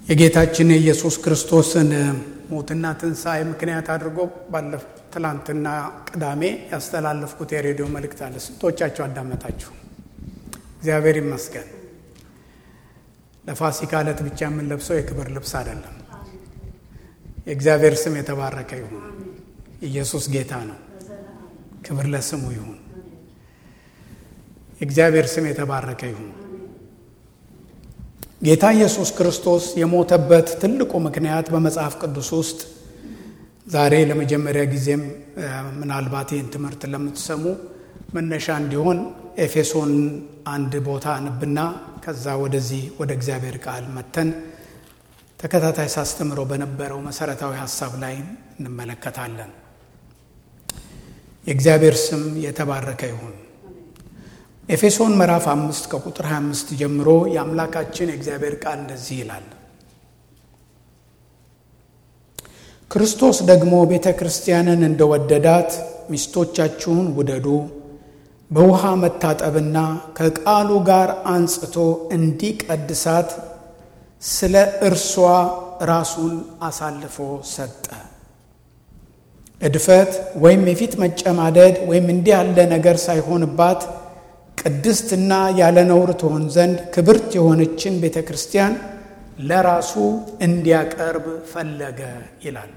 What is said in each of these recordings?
የጌታችን የኢየሱስ ክርስቶስን ሞትና ትንሣኤ ምክንያት አድርጎ ባለፈ ትላንትና ቅዳሜ ያስተላለፍኩት የሬዲዮ መልእክት አለ። ስንቶቻችሁ አዳመጣችሁ? እግዚአብሔር ይመስገን። ለፋሲካ ዕለት ብቻ የምንለብሰው የክብር ልብስ አይደለም። የእግዚአብሔር ስም የተባረከ ይሁን። ኢየሱስ ጌታ ነው። ክብር ለስሙ ይሁን። የእግዚአብሔር ስም የተባረከ ይሁን። ጌታ ኢየሱስ ክርስቶስ የሞተበት ትልቁ ምክንያት በመጽሐፍ ቅዱስ ውስጥ ዛሬ ለመጀመሪያ ጊዜም ምናልባት ይህን ትምህርት ለምትሰሙ መነሻ እንዲሆን ኤፌሶን አንድ ቦታ አንብና ከዛ ወደዚህ ወደ እግዚአብሔር ቃል መተን ተከታታይ ሳስተምረው በነበረው መሰረታዊ ሀሳብ ላይ እንመለከታለን። የእግዚአብሔር ስም የተባረከ ይሁን። ኤፌሶን ምዕራፍ አምስት ከቁጥር 25 ጀምሮ የአምላካችን የእግዚአብሔር ቃል እንደዚህ ይላል። ክርስቶስ ደግሞ ቤተ ክርስቲያንን እንደወደዳት ሚስቶቻችሁን ውደዱ፣ በውሃ መታጠብና ከቃሉ ጋር አንጽቶ እንዲቀድሳት ስለ እርሷ ራሱን አሳልፎ ሰጠ። እድፈት ወይም የፊት መጨማደድ ወይም እንዲህ ያለ ነገር ሳይሆንባት ቅድስትና ያለ ነውር ትሆን ዘንድ ክብርት የሆነችን ቤተ ክርስቲያን ለራሱ እንዲያቀርብ ፈለገ ይላል።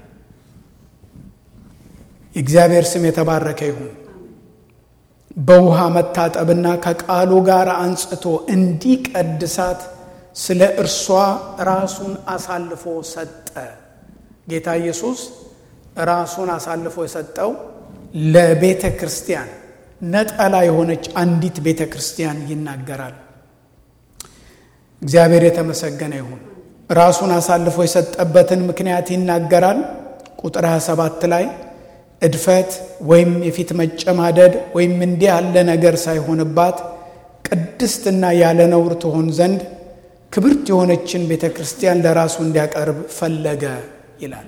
የእግዚአብሔር ስም የተባረከ ይሁን። በውሃ መታጠብና ከቃሉ ጋር አንጽቶ እንዲቀድሳት ስለ እርሷ ራሱን አሳልፎ ሰጠ። ጌታ ኢየሱስ ራሱን አሳልፎ የሰጠው ለቤተ ክርስቲያን ነጠላ የሆነች አንዲት ቤተ ክርስቲያን ይናገራል። እግዚአብሔር የተመሰገነ ይሁን። ራሱን አሳልፎ የሰጠበትን ምክንያት ይናገራል። ቁጥር 27 ላይ እድፈት ወይም የፊት መጨማደድ ወይም እንዲህ ያለ ነገር ሳይሆንባት ቅድስትና ያለ ነውር ትሆን ዘንድ ክብርት የሆነችን ቤተ ክርስቲያን ለራሱ እንዲያቀርብ ፈለገ ይላል።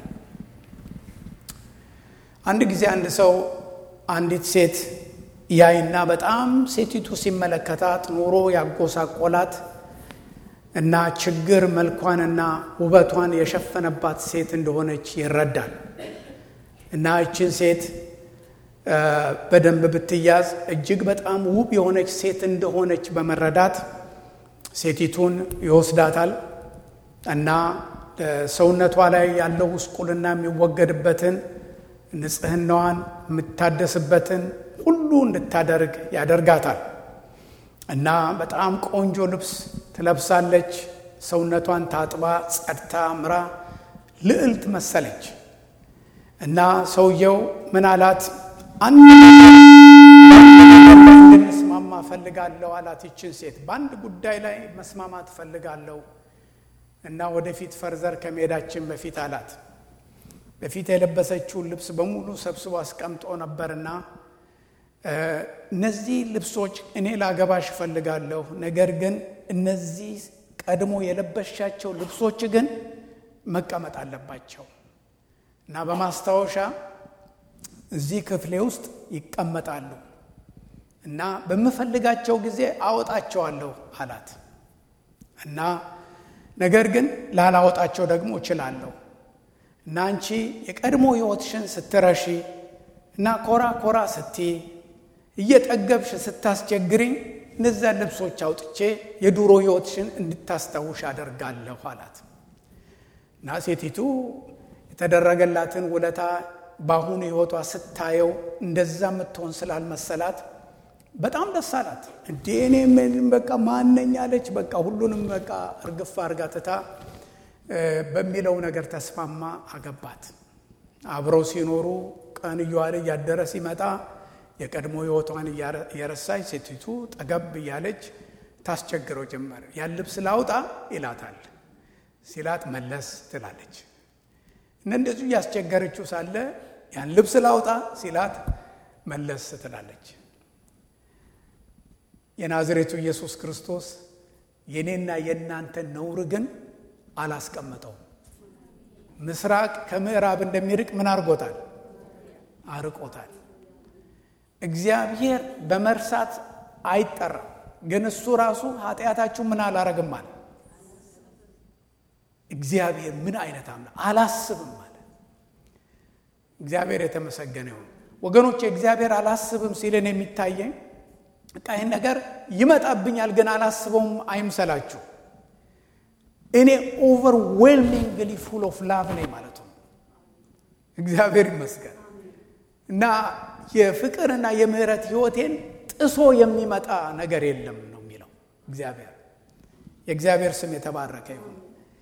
አንድ ጊዜ አንድ ሰው አንዲት ሴት ያይና በጣም ሴቲቱ ሲመለከታት ኑሮ ያጎሳቆላት እና ችግር መልኳንና ውበቷን የሸፈነባት ሴት እንደሆነች ይረዳል። እና እችን ሴት በደንብ ብትያዝ እጅግ በጣም ውብ የሆነች ሴት እንደሆነች በመረዳት ሴቲቱን ይወስዳታል እና ሰውነቷ ላይ ያለው ውስቁልና የሚወገድበትን ንጽህናዋን የምታደስበትን ሁሉ እንድታደርግ ያደርጋታል እና በጣም ቆንጆ ልብስ ትለብሳለች። ሰውነቷን ታጥባ ጸድታ ምራ ልዕልት መሰለች እና ሰውየው ምን አላት? አንድ እንድንስማማ እፈልጋለሁ አላት። ይችን ሴት በአንድ ጉዳይ ላይ መስማማት እፈልጋለሁ እና ወደፊት ፈርዘር ከመሄዳችን በፊት አላት። በፊት የለበሰችውን ልብስ በሙሉ ሰብስቦ አስቀምጦ ነበርና እነዚህ ልብሶች እኔ ላገባሽ እፈልጋለሁ፣ ነገር ግን እነዚህ ቀድሞ የለበሻቸው ልብሶች ግን መቀመጥ አለባቸው እና በማስታወሻ እዚህ ክፍሌ ውስጥ ይቀመጣሉ እና በምፈልጋቸው ጊዜ አወጣቸዋለሁ አላት እና ነገር ግን ላላወጣቸው ደግሞ እችላለሁ እና አንቺ የቀድሞ ሕይወትሽን ስትረሺ እና ኮራ ኮራ ስትይ እየጠገብሽ ስታስቸግሪኝ እነዚያን ልብሶች አውጥቼ የድሮ ሕይወትሽን እንድታስታውሽ አደርጋለሁ አላት እና ሴቲቱ የተደረገላትን ውለታ በአሁኑ ሕይወቷ ስታየው እንደዛ የምትሆን ስላልመሰላት በጣም ደስ አላት። እንዴ እኔ ምን በቃ ማነኝ አለች። በቃ ሁሉንም በቃ እርግፍ አርጋ ትታ በሚለው ነገር ተስማማ፣ አገባት። አብረው ሲኖሩ ቀን እየዋለ እያደረ ሲመጣ የቀድሞ ሕይወቷን እየረሳች ሴቲቱ ጠገብ እያለች ታስቸግረው ጀመር። ያን ልብስ ላውጣ ይላታል። ሲላት መለስ ትላለች። እነ እንደዚሁ እያስቸገረችው ሳለ ያን ልብስ ላውጣ ሲላት መለስ ትላለች። የናዝሬቱ ኢየሱስ ክርስቶስ የእኔና የእናንተ ነውር ግን አላስቀመጠውም። ምስራቅ ከምዕራብ እንደሚርቅ ምን አድርጎታል? አርቆታል። እግዚአብሔር በመርሳት አይጠራም። ግን እሱ ራሱ ኃጢአታችሁ ምን አላረግም አለ እግዚአብሔር ምን አይነት አምላ አላስብም አለ። እግዚአብሔር የተመሰገነ ይሁን። ወገኖች እግዚአብሔር አላስብም ሲልን የሚታየኝ በቃ ይህን ነገር ይመጣብኛል ግን አላስበውም አይምሰላችሁ። እኔ ኦቨርዌልሚንግሊ ፉል ኦፍ ላቭ ነኝ ማለት ነው። እግዚአብሔር ይመስገን እና የፍቅርና የምህረት ህይወቴን ጥሶ የሚመጣ ነገር የለም ነው የሚለው እግዚአብሔር። የእግዚአብሔር ስም የተባረከ ይሁን።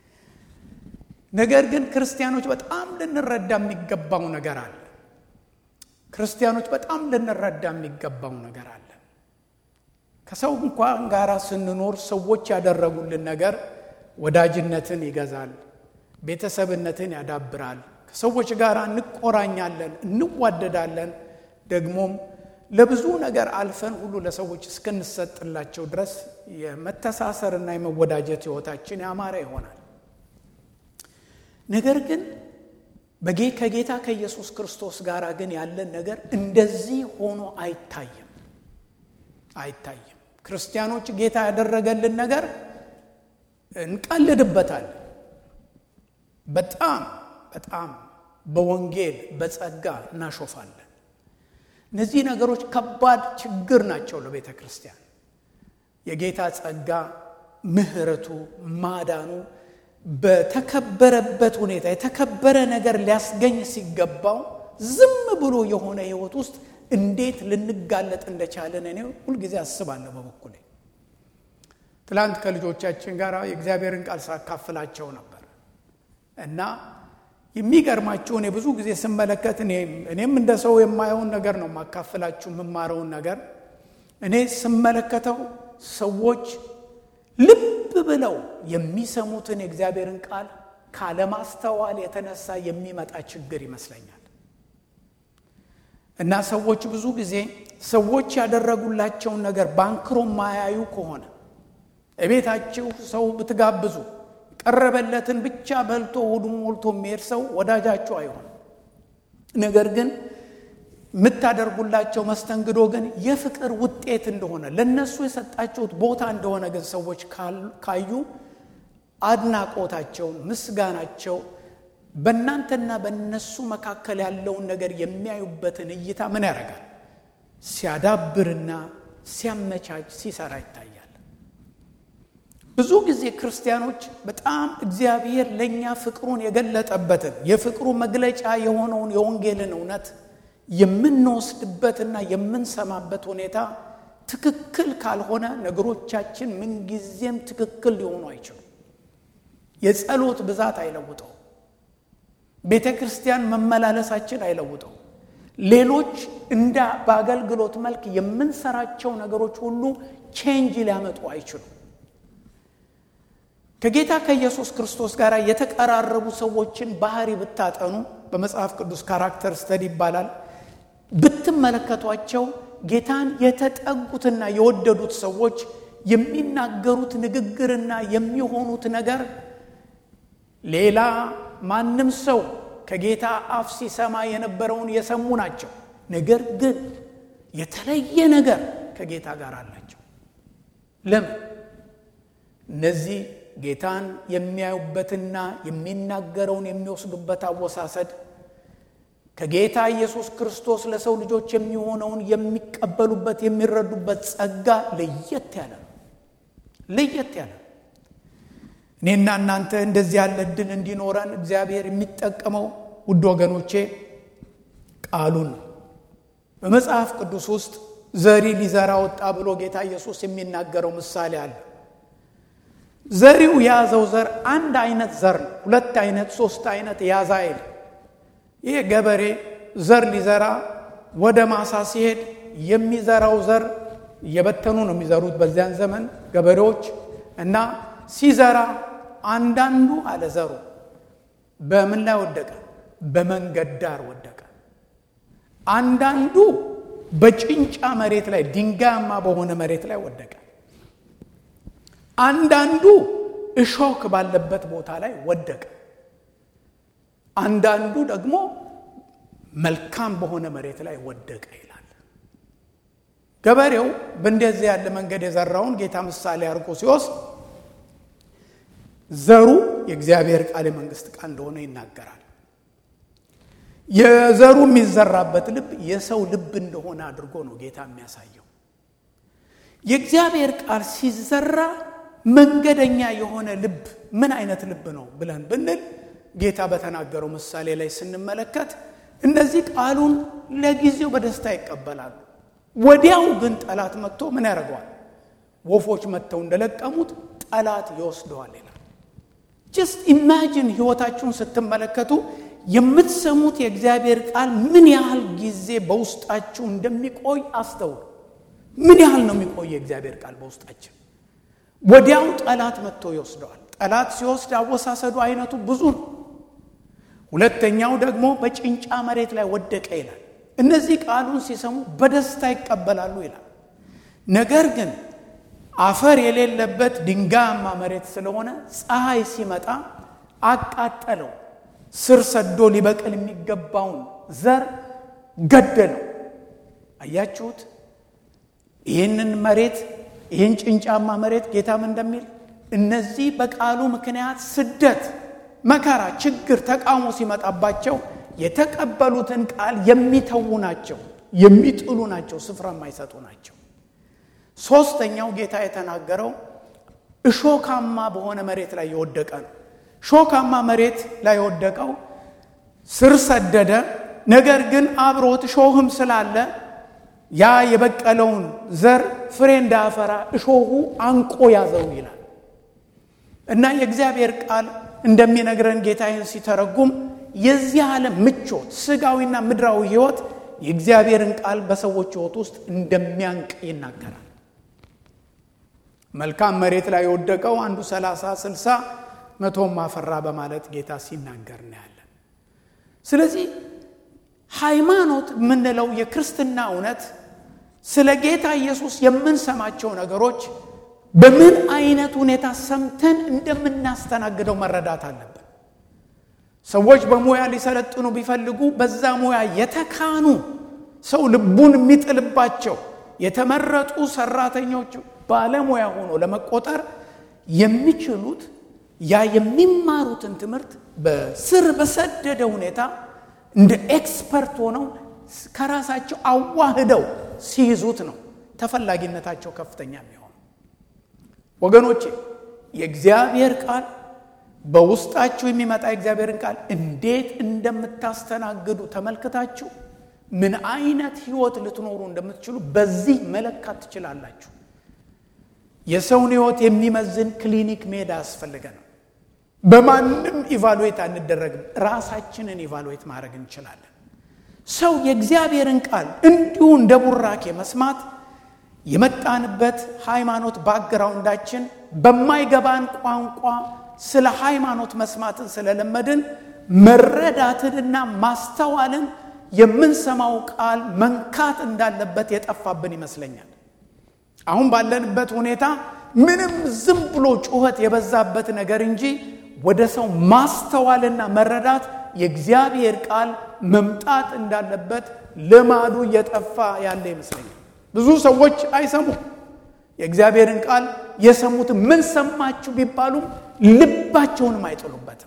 ነገር ግን ክርስቲያኖች በጣም ልንረዳ የሚገባው ነገር አለ። ክርስቲያኖች በጣም ልንረዳ የሚገባው ነገር አለ። ከሰው እንኳን ጋር ስንኖር ሰዎች ያደረጉልን ነገር ወዳጅነትን ይገዛል፣ ቤተሰብነትን ያዳብራል። ከሰዎች ጋር እንቆራኛለን፣ እንዋደዳለን። ደግሞም ለብዙ ነገር አልፈን ሁሉ ለሰዎች እስክንሰጥላቸው ድረስ የመተሳሰርና የመወዳጀት ህይወታችን ያማረ ይሆናል። ነገር ግን ከጌታ ከኢየሱስ ክርስቶስ ጋር ግን ያለን ነገር እንደዚህ ሆኖ አይታይም አይታይም። ክርስቲያኖች ጌታ ያደረገልን ነገር እንቀልድበታለን። በጣም በጣም በወንጌል በጸጋ እናሾፋለን። እነዚህ ነገሮች ከባድ ችግር ናቸው ለቤተ ክርስቲያን። የጌታ ጸጋ፣ ምሕረቱ፣ ማዳኑ በተከበረበት ሁኔታ የተከበረ ነገር ሊያስገኝ ሲገባው ዝም ብሎ የሆነ ህይወት ውስጥ እንዴት ልንጋለጥ እንደቻለን እኔ ሁልጊዜ አስባለሁ በበኩሌ። ትላንት ከልጆቻችን ጋር የእግዚአብሔርን ቃል ሳካፍላቸው ነበር እና የሚገርማችሁ እኔ ብዙ ጊዜ ስመለከት እኔም እንደ ሰው የማየውን ነገር ነው የማካፍላችሁ የምማረውን ነገር እኔ ስመለከተው ሰዎች ልብ ብለው የሚሰሙትን የእግዚአብሔርን ቃል ካለማስተዋል የተነሳ የሚመጣ ችግር ይመስለኛል። እና ሰዎች ብዙ ጊዜ ሰዎች ያደረጉላቸውን ነገር ባንክሮ ማያዩ ከሆነ እቤታችሁ ሰው ብትጋብዙ ቀረበለትን ብቻ በልቶ ሆዱን ሞልቶ የሚሄድ ሰው ወዳጃችሁ አይሆንም። ነገር ግን የምታደርጉላቸው መስተንግዶ ግን የፍቅር ውጤት እንደሆነ ለነሱ የሰጣችሁት ቦታ እንደሆነ ግን ሰዎች ካዩ አድናቆታቸው፣ ምስጋናቸው በእናንተና በእነሱ መካከል ያለውን ነገር የሚያዩበትን እይታ ምን ያደርጋል? ሲያዳብርና ሲያመቻች ሲሰራ ይታያል። ብዙ ጊዜ ክርስቲያኖች በጣም እግዚአብሔር ለእኛ ፍቅሩን የገለጠበትን የፍቅሩ መግለጫ የሆነውን የወንጌልን እውነት የምንወስድበትና የምንሰማበት ሁኔታ ትክክል ካልሆነ ነገሮቻችን ምንጊዜም ትክክል ሊሆኑ አይችሉም። የጸሎት ብዛት አይለውጠው። ቤተ ክርስቲያን መመላለሳችን አይለውጠው። ሌሎች እንደ በአገልግሎት መልክ የምንሰራቸው ነገሮች ሁሉ ቼንጅ ሊያመጡ አይችሉም። ከጌታ ከኢየሱስ ክርስቶስ ጋር የተቀራረቡ ሰዎችን ባህሪ ብታጠኑ በመጽሐፍ ቅዱስ ካራክተር ስተዲ ይባላል ብትመለከቷቸው ጌታን የተጠጉትና የወደዱት ሰዎች የሚናገሩት ንግግርና የሚሆኑት ነገር ሌላ ማንም ሰው ከጌታ አፍ ሲሰማ የነበረውን የሰሙ ናቸው። ነገር ግን የተለየ ነገር ከጌታ ጋር አላቸው። ለምን? እነዚህ ጌታን የሚያዩበትና የሚናገረውን የሚወስዱበት አወሳሰድ ከጌታ ኢየሱስ ክርስቶስ ለሰው ልጆች የሚሆነውን የሚቀበሉበት የሚረዱበት ጸጋ ለየት ያለ ነው። ለየት ያለ እኔና እናንተ እንደዚህ ያለ እድል እንዲኖረን እግዚአብሔር የሚጠቀመው ውድ ወገኖቼ ቃሉን ነው። በመጽሐፍ ቅዱስ ውስጥ ዘሪ ሊዘራ ወጣ ብሎ ጌታ ኢየሱስ የሚናገረው ምሳሌ አለ። ዘሪው የያዘው ዘር አንድ አይነት ዘር ነው። ሁለት አይነት ሶስት አይነት የያዘ አይል። ይህ ገበሬ ዘር ሊዘራ ወደ ማሳ ሲሄድ የሚዘራው ዘር እየበተኑ ነው የሚዘሩት በዚያን ዘመን ገበሬዎች እና ሲዘራ አንዳንዱ አለ ዘሩ በምን ላይ ወደቀ? በመንገድ ዳር ወደቀ። አንዳንዱ በጭንጫ መሬት ላይ ድንጋያማ በሆነ መሬት ላይ ወደቀ። አንዳንዱ እሾክ ባለበት ቦታ ላይ ወደቀ። አንዳንዱ ደግሞ መልካም በሆነ መሬት ላይ ወደቀ ይላል። ገበሬው በእንደዚህ ያለ መንገድ የዘራውን ጌታ ምሳሌ አድርጎ ሲወስድ ዘሩ የእግዚአብሔር ቃል የመንግስት ቃል እንደሆነ ይናገራል። የዘሩ የሚዘራበት ልብ የሰው ልብ እንደሆነ አድርጎ ነው ጌታ የሚያሳየው። የእግዚአብሔር ቃል ሲዘራ መንገደኛ የሆነ ልብ ምን አይነት ልብ ነው ብለን ብንል ጌታ በተናገረው ምሳሌ ላይ ስንመለከት እነዚህ ቃሉን ለጊዜው በደስታ ይቀበላሉ። ወዲያው ግን ጠላት መጥቶ ምን ያደርገዋል? ወፎች መጥተው እንደለቀሙት ጠላት ይወስደዋል ይላል። ጀስት ኢማጂን ህይወታችሁን ስትመለከቱ የምትሰሙት የእግዚአብሔር ቃል ምን ያህል ጊዜ በውስጣችሁ እንደሚቆይ አስተውሉ። ምን ያህል ነው የሚቆይ የእግዚአብሔር ቃል በውስጣችን? ወዲያው ጠላት መጥቶ ይወስደዋል። ጠላት ሲወስድ አወሳሰዱ አይነቱ ብዙ ነው። ሁለተኛው ደግሞ በጭንጫ መሬት ላይ ወደቀ ይላል። እነዚህ ቃሉን ሲሰሙ በደስታ ይቀበላሉ ይላል። ነገር ግን አፈር የሌለበት ድንጋያማ መሬት ስለሆነ ፀሐይ ሲመጣ አቃጠለው፣ ስር ሰዶ ሊበቅል የሚገባውን ዘር ገደለው። አያችሁት? ይህንን መሬት ይህን ጭንጫማ መሬት ጌታም እንደሚል እነዚህ በቃሉ ምክንያት ስደት፣ መከራ፣ ችግር፣ ተቃውሞ ሲመጣባቸው የተቀበሉትን ቃል የሚተዉ ናቸው፣ የሚጥሉ ናቸው፣ ስፍራ የማይሰጡ ናቸው። ሶስተኛው ጌታ የተናገረው እሾካማ በሆነ መሬት ላይ የወደቀ ነው። ሾካማ መሬት ላይ የወደቀው ስር ሰደደ። ነገር ግን አብሮት እሾህም ስላለ ያ የበቀለውን ዘር ፍሬ እንዳያፈራ እሾሁ አንቆ ያዘው ይላል እና የእግዚአብሔር ቃል እንደሚነግረን ጌታ ይህን ሲተረጉም የዚህ ዓለም ምቾት ስጋዊና ምድራዊ ሕይወት የእግዚአብሔርን ቃል በሰዎች ሕይወት ውስጥ እንደሚያንቅ ይናገራል። መልካም መሬት ላይ የወደቀው አንዱ ሰላሳ ስልሳ መቶም አፈራ በማለት ጌታ ሲናገር እናያለን። ስለዚህ ሃይማኖት የምንለው የክርስትና እውነት ስለ ጌታ ኢየሱስ የምንሰማቸው ነገሮች በምን አይነት ሁኔታ ሰምተን እንደምናስተናግደው መረዳት አለብን። ሰዎች በሙያ ሊሰለጥኑ ቢፈልጉ በዛ ሙያ የተካኑ ሰው ልቡን የሚጥልባቸው የተመረጡ ሰራተኞች ባለሙያ ሆኖ ለመቆጠር የሚችሉት ያ የሚማሩትን ትምህርት በስር በሰደደ ሁኔታ እንደ ኤክስፐርት ሆነው ከራሳቸው አዋህደው ሲይዙት ነው ተፈላጊነታቸው ከፍተኛ የሚሆኑ። ወገኖቼ የእግዚአብሔር ቃል በውስጣችሁ የሚመጣ የእግዚአብሔርን ቃል እንዴት እንደምታስተናግዱ ተመልክታችሁ ምን አይነት ህይወት ልትኖሩ እንደምትችሉ በዚህ መለካት ትችላላችሁ። የሰውን ህይወት የሚመዝን ክሊኒክ መሄድ አያስፈልገንም። በማንም ኢቫሉዌት አንደረግም። ራሳችንን ኢቫሉዌት ማድረግ እንችላለን። ሰው የእግዚአብሔርን ቃል እንዲሁ እንደ ቡራኬ መስማት የመጣንበት ሃይማኖት ባግራውንዳችን በማይገባን ቋንቋ ስለ ሃይማኖት መስማትን ስለለመድን መረዳትንና ማስተዋልን የምንሰማው ቃል መንካት እንዳለበት የጠፋብን ይመስለኛል። አሁን ባለንበት ሁኔታ ምንም ዝም ብሎ ጩኸት የበዛበት ነገር እንጂ ወደ ሰው ማስተዋልና መረዳት የእግዚአብሔር ቃል መምጣት እንዳለበት ልማዱ እየጠፋ ያለ ይመስለኛል። ብዙ ሰዎች አይሰሙም። የእግዚአብሔርን ቃል የሰሙት ምን ሰማችሁ ቢባሉም ልባቸውንም አይጥሉበትም።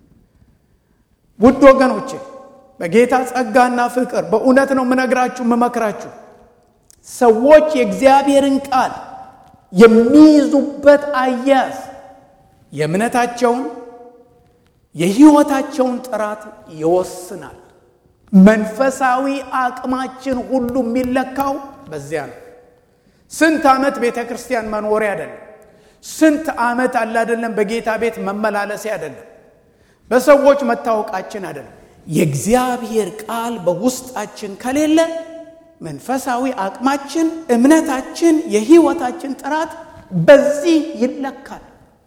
ውድ ወገኖቼ በጌታ ጸጋና ፍቅር በእውነት ነው የምነግራችሁ የምመክራችሁ ሰዎች የእግዚአብሔርን ቃል የሚይዙበት አያያዝ የእምነታቸውን የሕይወታቸውን ጥራት ይወስናል። መንፈሳዊ አቅማችን ሁሉ የሚለካው በዚያ ነው። ስንት ዓመት ቤተ ክርስቲያን መኖሪያ አይደለም። ስንት ዓመት አለ አይደለም በጌታ ቤት መመላለሴ አይደለም። በሰዎች መታወቃችን አይደለም። የእግዚአብሔር ቃል በውስጣችን ከሌለ መንፈሳዊ አቅማችን፣ እምነታችን፣ የሕይወታችን ጥራት በዚህ ይለካል።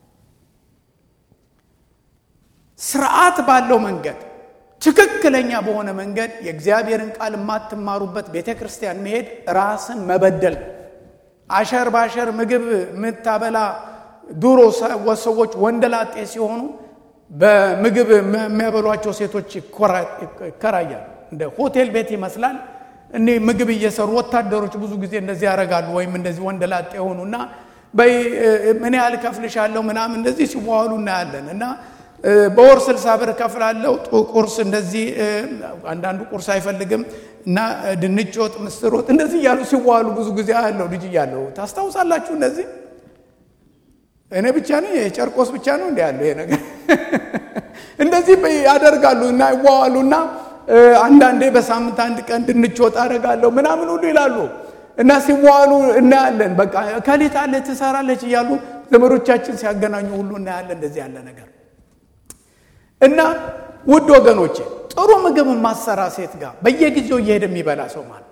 ስርዓት ባለው መንገድ ትክክለኛ በሆነ መንገድ የእግዚአብሔርን ቃል የማትማሩበት ቤተ ክርስቲያን መሄድ ራስን መበደል ነው። አሸር ባሸር ምግብ የምታበላ ድሮ ሰዎች ወንደላጤ ሲሆኑ በምግብ የሚያበሏቸው ሴቶች ይከራያሉ። እንደ ሆቴል ቤት ይመስላል። እኔ ምግብ እየሰሩ ወታደሮች ብዙ ጊዜ እንደዚህ ያደርጋሉ። ወይም እንደዚህ ወንደላጤ የሆኑና ምን ያህል ከፍልሻለሁ ምናምን እንደዚህ ሲዋዋሉ እናያለን እና በወር ስልሳ ብር ከፍላለሁ ቁርስ እንደዚህ አንዳንዱ ቁርስ አይፈልግም እና ድንች ወጥ፣ ምስር ወጥ እንደዚህ እያሉ ሲዋሉ ብዙ ጊዜ ያለው ልጅ እያለሁ ታስታውሳላችሁ። እንደዚህ እኔ ብቻ ነው የጨርቆስ ብቻ ነው እንዲ ያለው ይሄ ነገር እንደዚህ ያደርጋሉ እና ይዋዋሉ እና አንዳንዴ በሳምንት አንድ ቀን ድንች ወጥ አደርጋለሁ ምናምን ሁሉ ይላሉ እና ሲዋሉ እናያለን። በቃ ከሌት አለ ትሰራለች እያሉ ዘመዶቻችን ሲያገናኙ ሁሉ እናያለን። እንደዚህ ያለ ነገር እና ውድ ወገኖቼ ጥሩ ምግብ ማሰራ ሴት ጋር በየጊዜው እየሄደ የሚበላ ሰው ማለት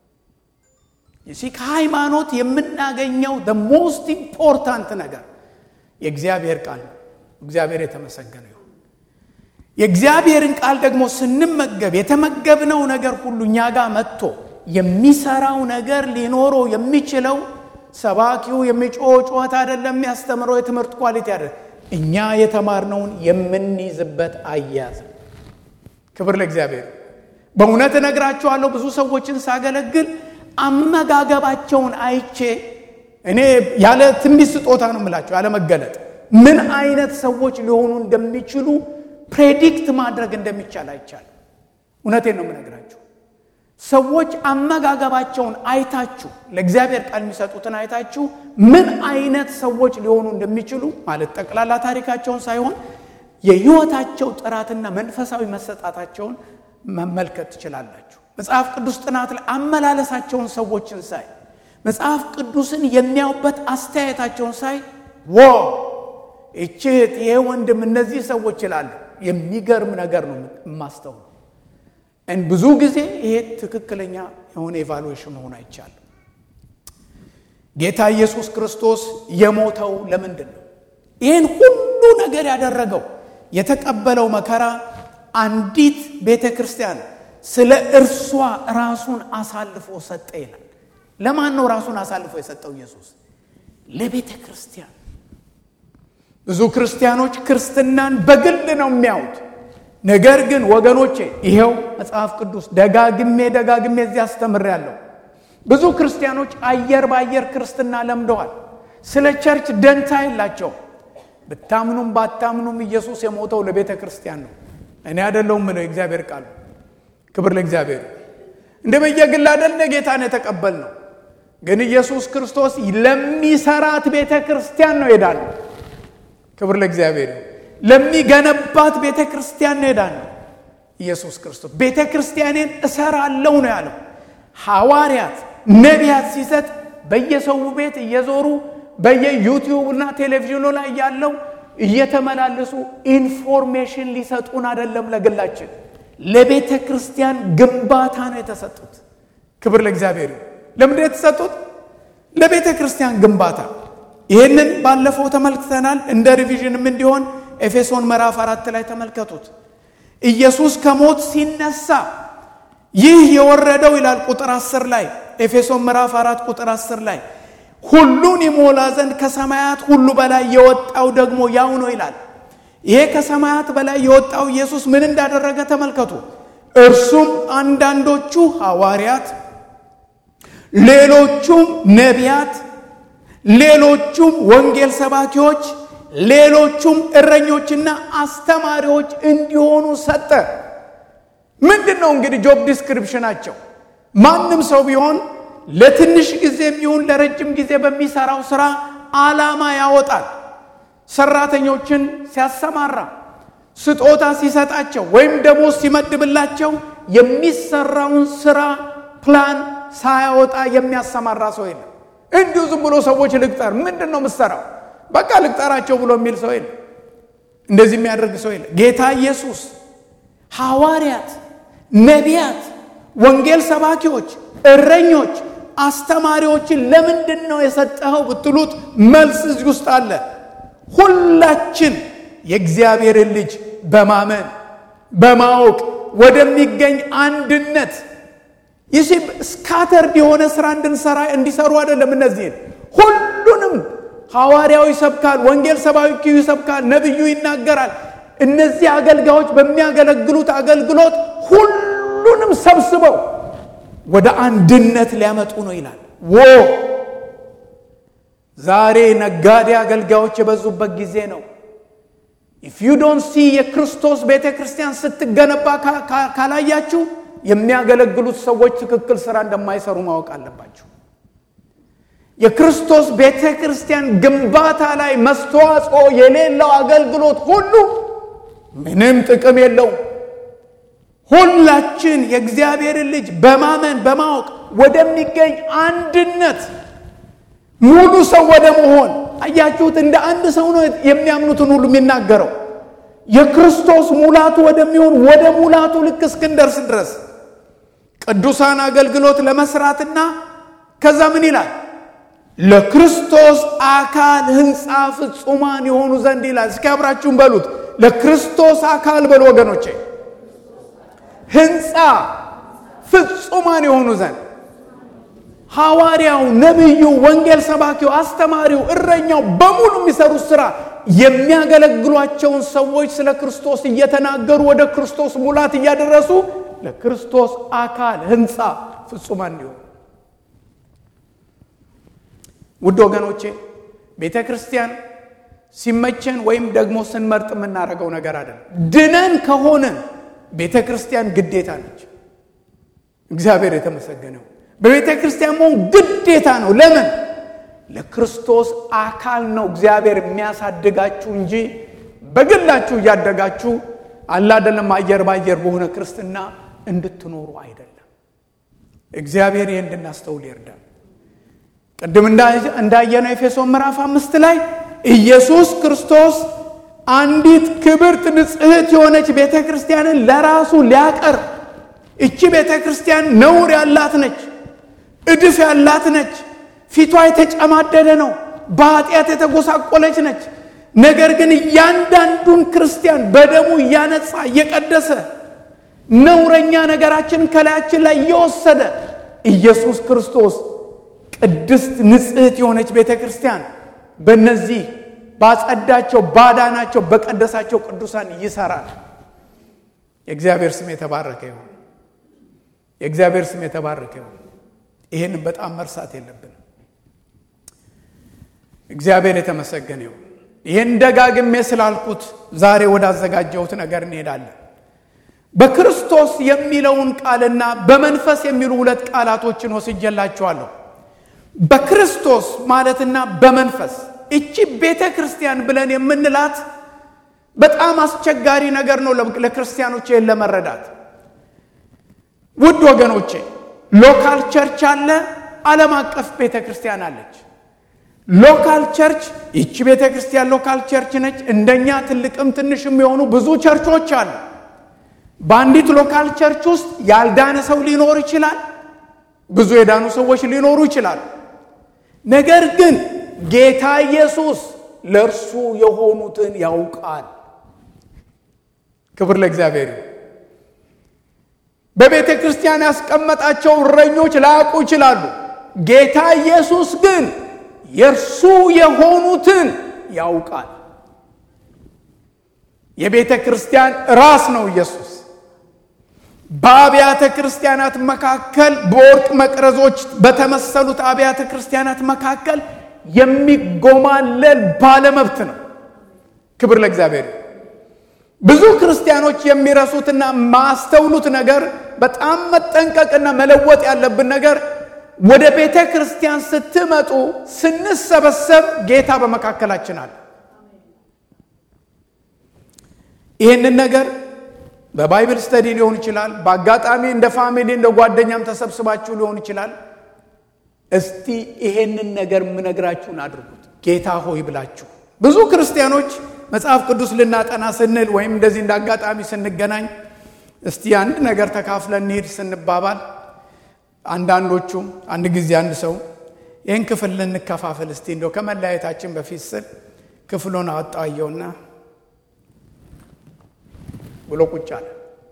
ከሃይማኖት የምናገኘው ሞስት ኢምፖርታንት ነገር የእግዚአብሔር ቃል ነው። እግዚአብሔር የተመሰገነ ይሁን። የእግዚአብሔርን ቃል ደግሞ ስንመገብ የተመገብነው ነገር ሁሉ እኛ ጋር መጥቶ የሚሰራው ነገር ሊኖረው የሚችለው ሰባኪው የሚጮህ ጩኸት አይደለም፣ የሚያስተምረው የትምህርት ኳሊቲ አይደለም። እኛ የተማርነውን የምንይዝበት አያያዝ። ክብር ለእግዚአብሔር። በእውነት እነግራችኋለሁ ብዙ ሰዎችን ሳገለግል አመጋገባቸውን አይቼ እኔ ያለ ትንቢት ስጦታ ነው የምላቸው፣ ያለ መገለጥ ምን አይነት ሰዎች ሊሆኑ እንደሚችሉ ፕሬዲክት ማድረግ እንደሚቻል አይቻልም። እውነቴን ነው የምነግራችሁ። ሰዎች አመጋገባቸውን አይታችሁ ለእግዚአብሔር ቃል የሚሰጡትን አይታችሁ ምን አይነት ሰዎች ሊሆኑ እንደሚችሉ ማለት ጠቅላላ ታሪካቸውን ሳይሆን የሕይወታቸው ጥራትና መንፈሳዊ መሰጣታቸውን መመልከት ትችላላችሁ። መጽሐፍ ቅዱስ ጥናት ላይ አመላለሳቸውን ሰዎችን ሳይ መጽሐፍ ቅዱስን የሚያዩበት አስተያየታቸውን ሳይ ዎ እችት ይሄ ወንድም እነዚህ ሰዎች ይላሉ። የሚገርም ነገር ነው የማስተውለው። ብዙ ጊዜ ይሄ ትክክለኛ የሆነ ኤቫሉዌሽን መሆን አይቻልም። ጌታ ኢየሱስ ክርስቶስ የሞተው ለምንድን ነው? ይህን ሁሉ ነገር ያደረገው የተቀበለው መከራ አንዲት ቤተ ክርስቲያን ስለ እርሷ ራሱን አሳልፎ ሰጠ ይላል። ለማን ነው ራሱን አሳልፎ የሰጠው ኢየሱስ? ለቤተ ክርስቲያን። ብዙ ክርስቲያኖች ክርስትናን በግል ነው የሚያዩት። ነገር ግን ወገኖቼ ይሄው መጽሐፍ ቅዱስ ደጋግሜ ደጋግሜ እዚህ አስተምሬያለሁ። ብዙ ክርስቲያኖች አየር በአየር ክርስትና ለምደዋል። ስለ ቸርች ደንታ የላቸው። ብታምኑም ባታምኑም ኢየሱስ የሞተው ለቤተ ክርስቲያን ነው። እኔ አይደለሁም ምለው የእግዚአብሔር ቃል። ክብር ለእግዚአብሔር። እንደ በየግል አይደለ ጌታን የተቀበል ነው። ግን ኢየሱስ ክርስቶስ ለሚሰራት ቤተ ክርስቲያን ነው ሄዳል። ክብር ለእግዚአብሔር። ለሚገነባት ቤተ ክርስቲያን ሄዳል ኢየሱስ ክርስቶስ። ቤተ ክርስቲያኔን እሰራለሁ ነው ያለው። ሐዋርያት ነቢያት ሲሰጥ በየሰው ቤት እየዞሩ በየዩቲዩብ እና ቴሌቪዥኑ ላይ ያለው እየተመላለሱ ኢንፎርሜሽን ሊሰጡን አይደለም። ለግላችን ለቤተ ክርስቲያን ግንባታ ነው የተሰጡት። ክብር ለእግዚአብሔር። ለምንድን የተሰጡት? ለቤተ ክርስቲያን ግንባታ። ይህንን ባለፈው ተመልክተናል። እንደ ሪቪዥንም እንዲሆን ኤፌሶን ምዕራፍ አራት ላይ ተመልከቱት። ኢየሱስ ከሞት ሲነሳ ይህ የወረደው ይላል ቁጥር አስር ላይ ኤፌሶን ምዕራፍ አራት ቁጥር አስር ላይ ሁሉን ይሞላ ዘንድ ከሰማያት ሁሉ በላይ የወጣው ደግሞ ያው ነው ይላል። ይሄ ከሰማያት በላይ የወጣው ኢየሱስ ምን እንዳደረገ ተመልከቱ። እርሱም አንዳንዶቹ ሐዋርያት፣ ሌሎቹም ነቢያት፣ ሌሎቹም ወንጌል ሰባኪዎች፣ ሌሎቹም እረኞችና አስተማሪዎች እንዲሆኑ ሰጠ። ምንድን ነው እንግዲህ ጆብ ዲስክሪፕሽናቸው? ማንም ሰው ቢሆን ለትንሽ ጊዜም ይሁን ለረጅም ጊዜ በሚሰራው ስራ ዓላማ ያወጣል። ሰራተኞችን ሲያሰማራ፣ ስጦታ ሲሰጣቸው፣ ወይም ደሞዝ ሲመድብላቸው የሚሰራውን ስራ ፕላን ሳያወጣ የሚያሰማራ ሰው የለም። እንዲሁ ዝም ብሎ ሰዎች ልቅጠር፣ ምንድን ነው የምትሰራው? በቃ ልቅጠራቸው ብሎ የሚል ሰው የለም። እንደዚህ የሚያደርግ ሰው የለም። ጌታ ኢየሱስ ሐዋርያት፣ ነቢያት፣ ወንጌል ሰባኪዎች፣ እረኞች አስተማሪዎችን ለምንድን ነው የሰጠኸው ብትሉት መልስ እዚህ ውስጥ አለ። ሁላችን የእግዚአብሔርን ልጅ በማመን በማወቅ ወደሚገኝ አንድነት ይህ ስካተርድ የሆነ ስራ እንድንሰራ እንዲሰሩ አይደለም። እነዚህን ሁሉንም ሐዋርያው ይሰብካል፣ ወንጌል ሰባኪው ይሰብካል፣ ነቢዩ ይናገራል። እነዚህ አገልጋዮች በሚያገለግሉት አገልግሎት ሁሉንም ሰብስበው ወደ አንድነት ሊያመጡ ነው ይላል። ዎ ዛሬ ነጋዴ አገልጋዮች የበዙበት ጊዜ ነው። ኢፍ ዩ ዶንት ሲ የክርስቶስ ቤተ ክርስቲያን ስትገነባ ካላያችሁ የሚያገለግሉት ሰዎች ትክክል ስራ እንደማይሰሩ ማወቅ አለባቸው። የክርስቶስ ቤተ ክርስቲያን ግንባታ ላይ መስተዋጽኦ የሌለው አገልግሎት ሁሉ ምንም ጥቅም የለውም። ሁላችን የእግዚአብሔርን ልጅ በማመን በማወቅ ወደሚገኝ አንድነት ሙሉ ሰው ወደ መሆን አያችሁት። እንደ አንድ ሰው ነው የሚያምኑትን ሁሉ የሚናገረው። የክርስቶስ ሙላቱ ወደሚሆን ወደ ሙላቱ ልክ እስክንደርስ ድረስ ቅዱሳን አገልግሎት ለመስራትና ከዛ ምን ይላል? ለክርስቶስ አካል ሕንፃ ፍጹማን የሆኑ ዘንድ ይላል። እስኪ አብራችሁን በሉት። ለክርስቶስ አካል በሉ ወገኖቼ፣ ሕንፃ ፍጹማን የሆኑ ዘንድ ሐዋርያው፣ ነቢዩ፣ ወንጌል ሰባኪው፣ አስተማሪው፣ እረኛው በሙሉ የሚሰሩት ስራ የሚያገለግሏቸውን ሰዎች ስለ ክርስቶስ እየተናገሩ ወደ ክርስቶስ ሙላት እያደረሱ ለክርስቶስ አካል ሕንፃ ፍጹማን እንዲሆኑ ውድ ወገኖቼ ቤተ ክርስቲያን ሲመቸን ወይም ደግሞ ስንመርጥ የምናደርገው ነገር አይደለም። ድነን ከሆንን ቤተ ክርስቲያን ግዴታ ነች። እግዚአብሔር የተመሰገነው በቤተ ክርስቲያን መሆን ግዴታ ነው። ለምን? ለክርስቶስ አካል ነው እግዚአብሔር የሚያሳድጋችሁ እንጂ በግላችሁ እያደጋችሁ አላደለም አየር ባየር በሆነ ክርስትና እንድትኖሩ አይደለም። እግዚአብሔር ይህ እንድናስተውል ይርዳል። ቅድም እንዳየነው ኤፌሶን ምዕራፍ አምስት ላይ ኢየሱስ ክርስቶስ አንዲት ክብርት ንጽሕት የሆነች ቤተ ክርስቲያንን ለራሱ ሊያቀርብ እቺ ቤተ ክርስቲያን ነውር ያላት ነች፣ እድፍ ያላት ነች፣ ፊቷ የተጨማደደ ነው፣ በኃጢአት የተጎሳቆለች ነች። ነገር ግን እያንዳንዱን ክርስቲያን በደሙ እያነጻ እየቀደሰ ነውረኛ ነገራችን ከላያችን ላይ እየወሰደ ኢየሱስ ክርስቶስ ቅድስት ንጽሕት የሆነች ቤተ ክርስቲያን በእነዚህ ባጸዳቸው፣ ባዳናቸው፣ በቀደሳቸው ቅዱሳን ይሰራል። የእግዚአብሔር ስም የተባረከ ይሁን። የእግዚአብሔር ስም የተባረከ ይሁን። ይህንም በጣም መርሳት የለብንም። እግዚአብሔር የተመሰገነ ይሁን። ይህን ደጋግሜ ስላልኩት ዛሬ ወዳዘጋጀሁት ነገር እንሄዳለን። በክርስቶስ የሚለውን ቃልና በመንፈስ የሚሉ ሁለት ቃላቶችን ወስጄላችኋለሁ። በክርስቶስ ማለትና በመንፈስ እቺ ቤተ ክርስቲያን ብለን የምንላት በጣም አስቸጋሪ ነገር ነው ለክርስቲያኖች ይህን ለመረዳት። ውድ ወገኖቼ ሎካል ቸርች አለ፣ ዓለም አቀፍ ቤተ ክርስቲያን አለች። ሎካል ቸርች ይቺ ቤተ ክርስቲያን ሎካል ቸርች ነች። እንደኛ ትልቅም ትንሽም የሆኑ ብዙ ቸርቾች አሉ። በአንዲት ሎካል ቸርች ውስጥ ያልዳነ ሰው ሊኖር ይችላል። ብዙ የዳኑ ሰዎች ሊኖሩ ይችላሉ። ነገር ግን ጌታ ኢየሱስ ለእርሱ የሆኑትን ያውቃል። ክብር ለእግዚአብሔር። በቤተ ክርስቲያን ያስቀመጣቸው እረኞች ላያውቁ ይችላሉ። ጌታ ኢየሱስ ግን የእርሱ የሆኑትን ያውቃል። የቤተ ክርስቲያን ራስ ነው ኢየሱስ። በአብያተ ክርስቲያናት መካከል በወርቅ መቅረዞች በተመሰሉት አብያተ ክርስቲያናት መካከል የሚጎማለል ባለመብት ነው። ክብር ለእግዚአብሔር። ብዙ ክርስቲያኖች የሚረሱትና ማስተውሉት ነገር በጣም መጠንቀቅና መለወጥ ያለብን ነገር ወደ ቤተ ክርስቲያን ስትመጡ ስንሰበሰብ ጌታ በመካከላችን አለ። ይህንን ነገር በባይብል ስተዲ ሊሆን ይችላል። በአጋጣሚ እንደ ፋሚሊ እንደ ጓደኛም ተሰብስባችሁ ሊሆን ይችላል። እስቲ ይሄንን ነገር የምነግራችሁን አድርጉት። ጌታ ሆይ ብላችሁ ብዙ ክርስቲያኖች መጽሐፍ ቅዱስ ልናጠና ስንል ወይም እንደዚህ እንደ አጋጣሚ ስንገናኝ እስቲ አንድ ነገር ተካፍለን እንሂድ ስንባባል አንዳንዶቹ አንድ ጊዜ አንድ ሰው ይህን ክፍል ልንከፋፈል እስቲ እንደው ከመለያየታችን በፊት ስል ክፍሉን አወጣየውና ብሎ ቁጭ አለ።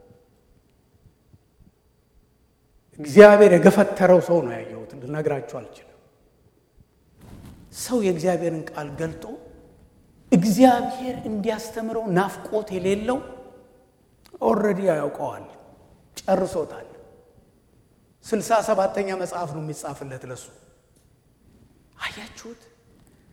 እግዚአብሔር የገፈተረው ሰው ነው ያየሁት። ልነግራችሁ አልችልም። ሰው የእግዚአብሔርን ቃል ገልጦ እግዚአብሔር እንዲያስተምረው ናፍቆት የሌለው ኦልሬዲ ያውቀዋል፣ ጨርሶታል። ስልሳ ሰባተኛ መጽሐፍ ነው የሚጻፍለት ለሱ። አያችሁት?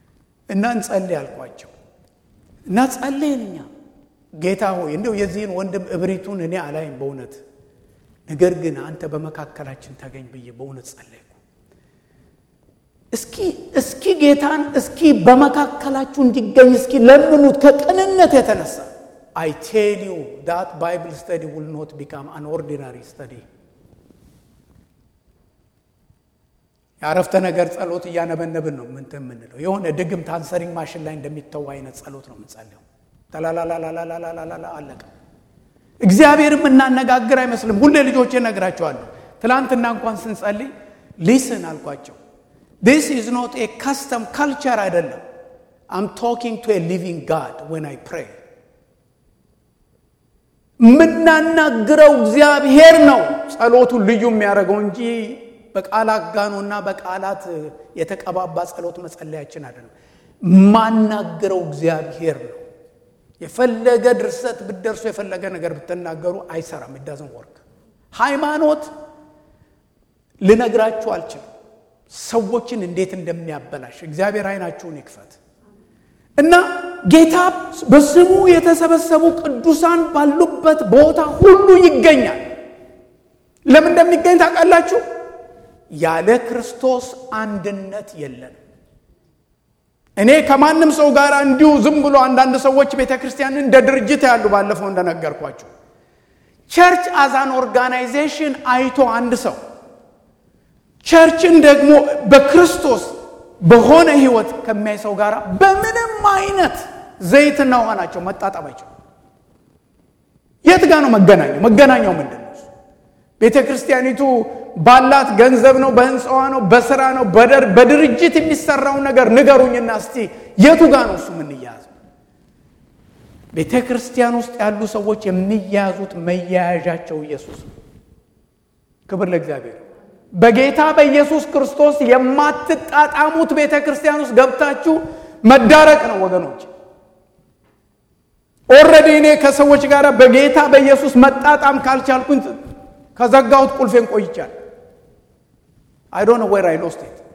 እና እንጸልይ አልኳቸው እና ጸለይን እኛ ጌታ ሆይ እንደው የዚህን ወንድም እብሪቱን እኔ አላይም በእውነት ነገር ግን አንተ በመካከላችን ተገኝ ብዬ በእውነት ጸለይኩ። እስኪ እስኪ ጌታን እስኪ በመካከላችሁ እንዲገኝ እስኪ ለምኑት ከቅንነት የተነሳ አይ ቴል ዩ ዳት ባይብል ስተዲ ውል ኖት ቢካም አን ኦርዲናሪ ስተዲ። የአረፍተ ነገር ጸሎት እያነበነብን ነው ምንት የምንለው የሆነ ድግምት አንሰሪንግ ማሽን ላይ እንደሚተው አይነት ጸሎት ነው የምንጸልየው። ተላላላላላላላላ አለቀ። እግዚአብሔር የምናነጋግር አይመስልም። ሁሌ ልጆቼ እነግራቸዋለሁ። ትላንትና እንኳን ስንጸልይ ሊስን አልኳቸው። ዲስ ኢዝ ኖት ኤ ካስተም ካልቸር አይደለም። አም ቶኪንግ ቱ ኤ ሊቪንግ ጋድ ወን አይ ፕሬይ የምናናግረው እግዚአብሔር ነው ጸሎቱን ልዩ የሚያደርገው እንጂ በቃላት ጋኖና በቃላት የተቀባባ ጸሎት መጸለያችን አይደለም። ማናግረው እግዚአብሔር ነው። የፈለገ ድርሰት ብትደርሱ የፈለገ ነገር ብትናገሩ አይሰራም። ይዳዝን ወርክ ሃይማኖት ልነግራችሁ አልችልም፣ ሰዎችን እንዴት እንደሚያበላሽ እግዚአብሔር አይናችሁን ይክፈት እና ጌታ በስሙ የተሰበሰቡ ቅዱሳን ባሉበት ቦታ ሁሉ ይገኛል። ለምን እንደሚገኝ ታውቃላችሁ? ያለ ክርስቶስ አንድነት የለንም። እኔ ከማንም ሰው ጋር እንዲሁ ዝም ብሎ አንዳንድ ሰዎች ቤተ ክርስቲያንን እንደ ድርጅት ያሉ ባለፈው እንደነገርኳቸው ቸርች አዛን ኦርጋናይዜሽን አይቶ አንድ ሰው ቸርችን ደግሞ በክርስቶስ በሆነ ህይወት ከሚያይ ሰው ጋር በምንም አይነት ዘይትና ውሃ ናቸው መጣጣማቸው። የት ጋ ነው መገናኛው? መገናኛው ምንድን ነው? ቤተ ክርስቲያኒቱ ባላት ገንዘብ ነው? በህንፃዋ ነው? በስራ ነው? በድርጅት የሚሰራውን ነገር ንገሩኝና እስቲ የቱ ጋ ነው እሱ የምንያያዘው? ቤተ ክርስቲያን ውስጥ ያሉ ሰዎች የሚያያዙት መያያዣቸው ኢየሱስ ነው። ክብር ለእግዚአብሔር። በጌታ በኢየሱስ ክርስቶስ የማትጣጣሙት ቤተ ክርስቲያን ውስጥ ገብታችሁ መዳረቅ ነው ወገኖች። ኦልሬዲ እኔ ከሰዎች ጋር በጌታ በኢየሱስ መጣጣም ካልቻልኩኝ ከዘጋሁት ቁልፌን ቆይቻል። አይ ዶንት ኖ ዌር አይ ሎስት ኢት።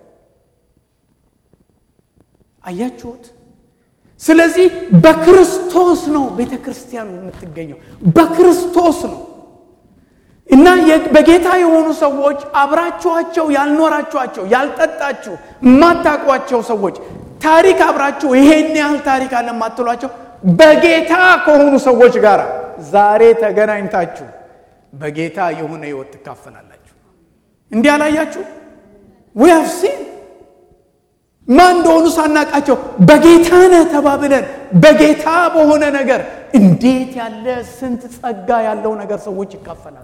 አያችሁት? ስለዚህ በክርስቶስ ነው ቤተ ክርስቲያን የምትገኘው፣ በክርስቶስ ነው። እና በጌታ የሆኑ ሰዎች አብራችኋቸው ያልኖራችኋቸው ያልጠጣችሁ የማታውቋቸው ሰዎች ታሪክ አብራችሁ ይሄን ያህል ታሪክ አለ የማትሏቸው በጌታ ከሆኑ ሰዎች ጋር ዛሬ ተገናኝታችሁ በጌታ የሆነ ህይወት ትካፈላላችሁ። እንዲህ አላያችሁ? ዊ ሃቭ ሲን ማን እንደሆኑ ሳናቃቸው በጌታ ነህ ተባብለን በጌታ በሆነ ነገር እንዴት ያለ ስንት ጸጋ ያለው ነገር ሰዎች ይካፈላሉ።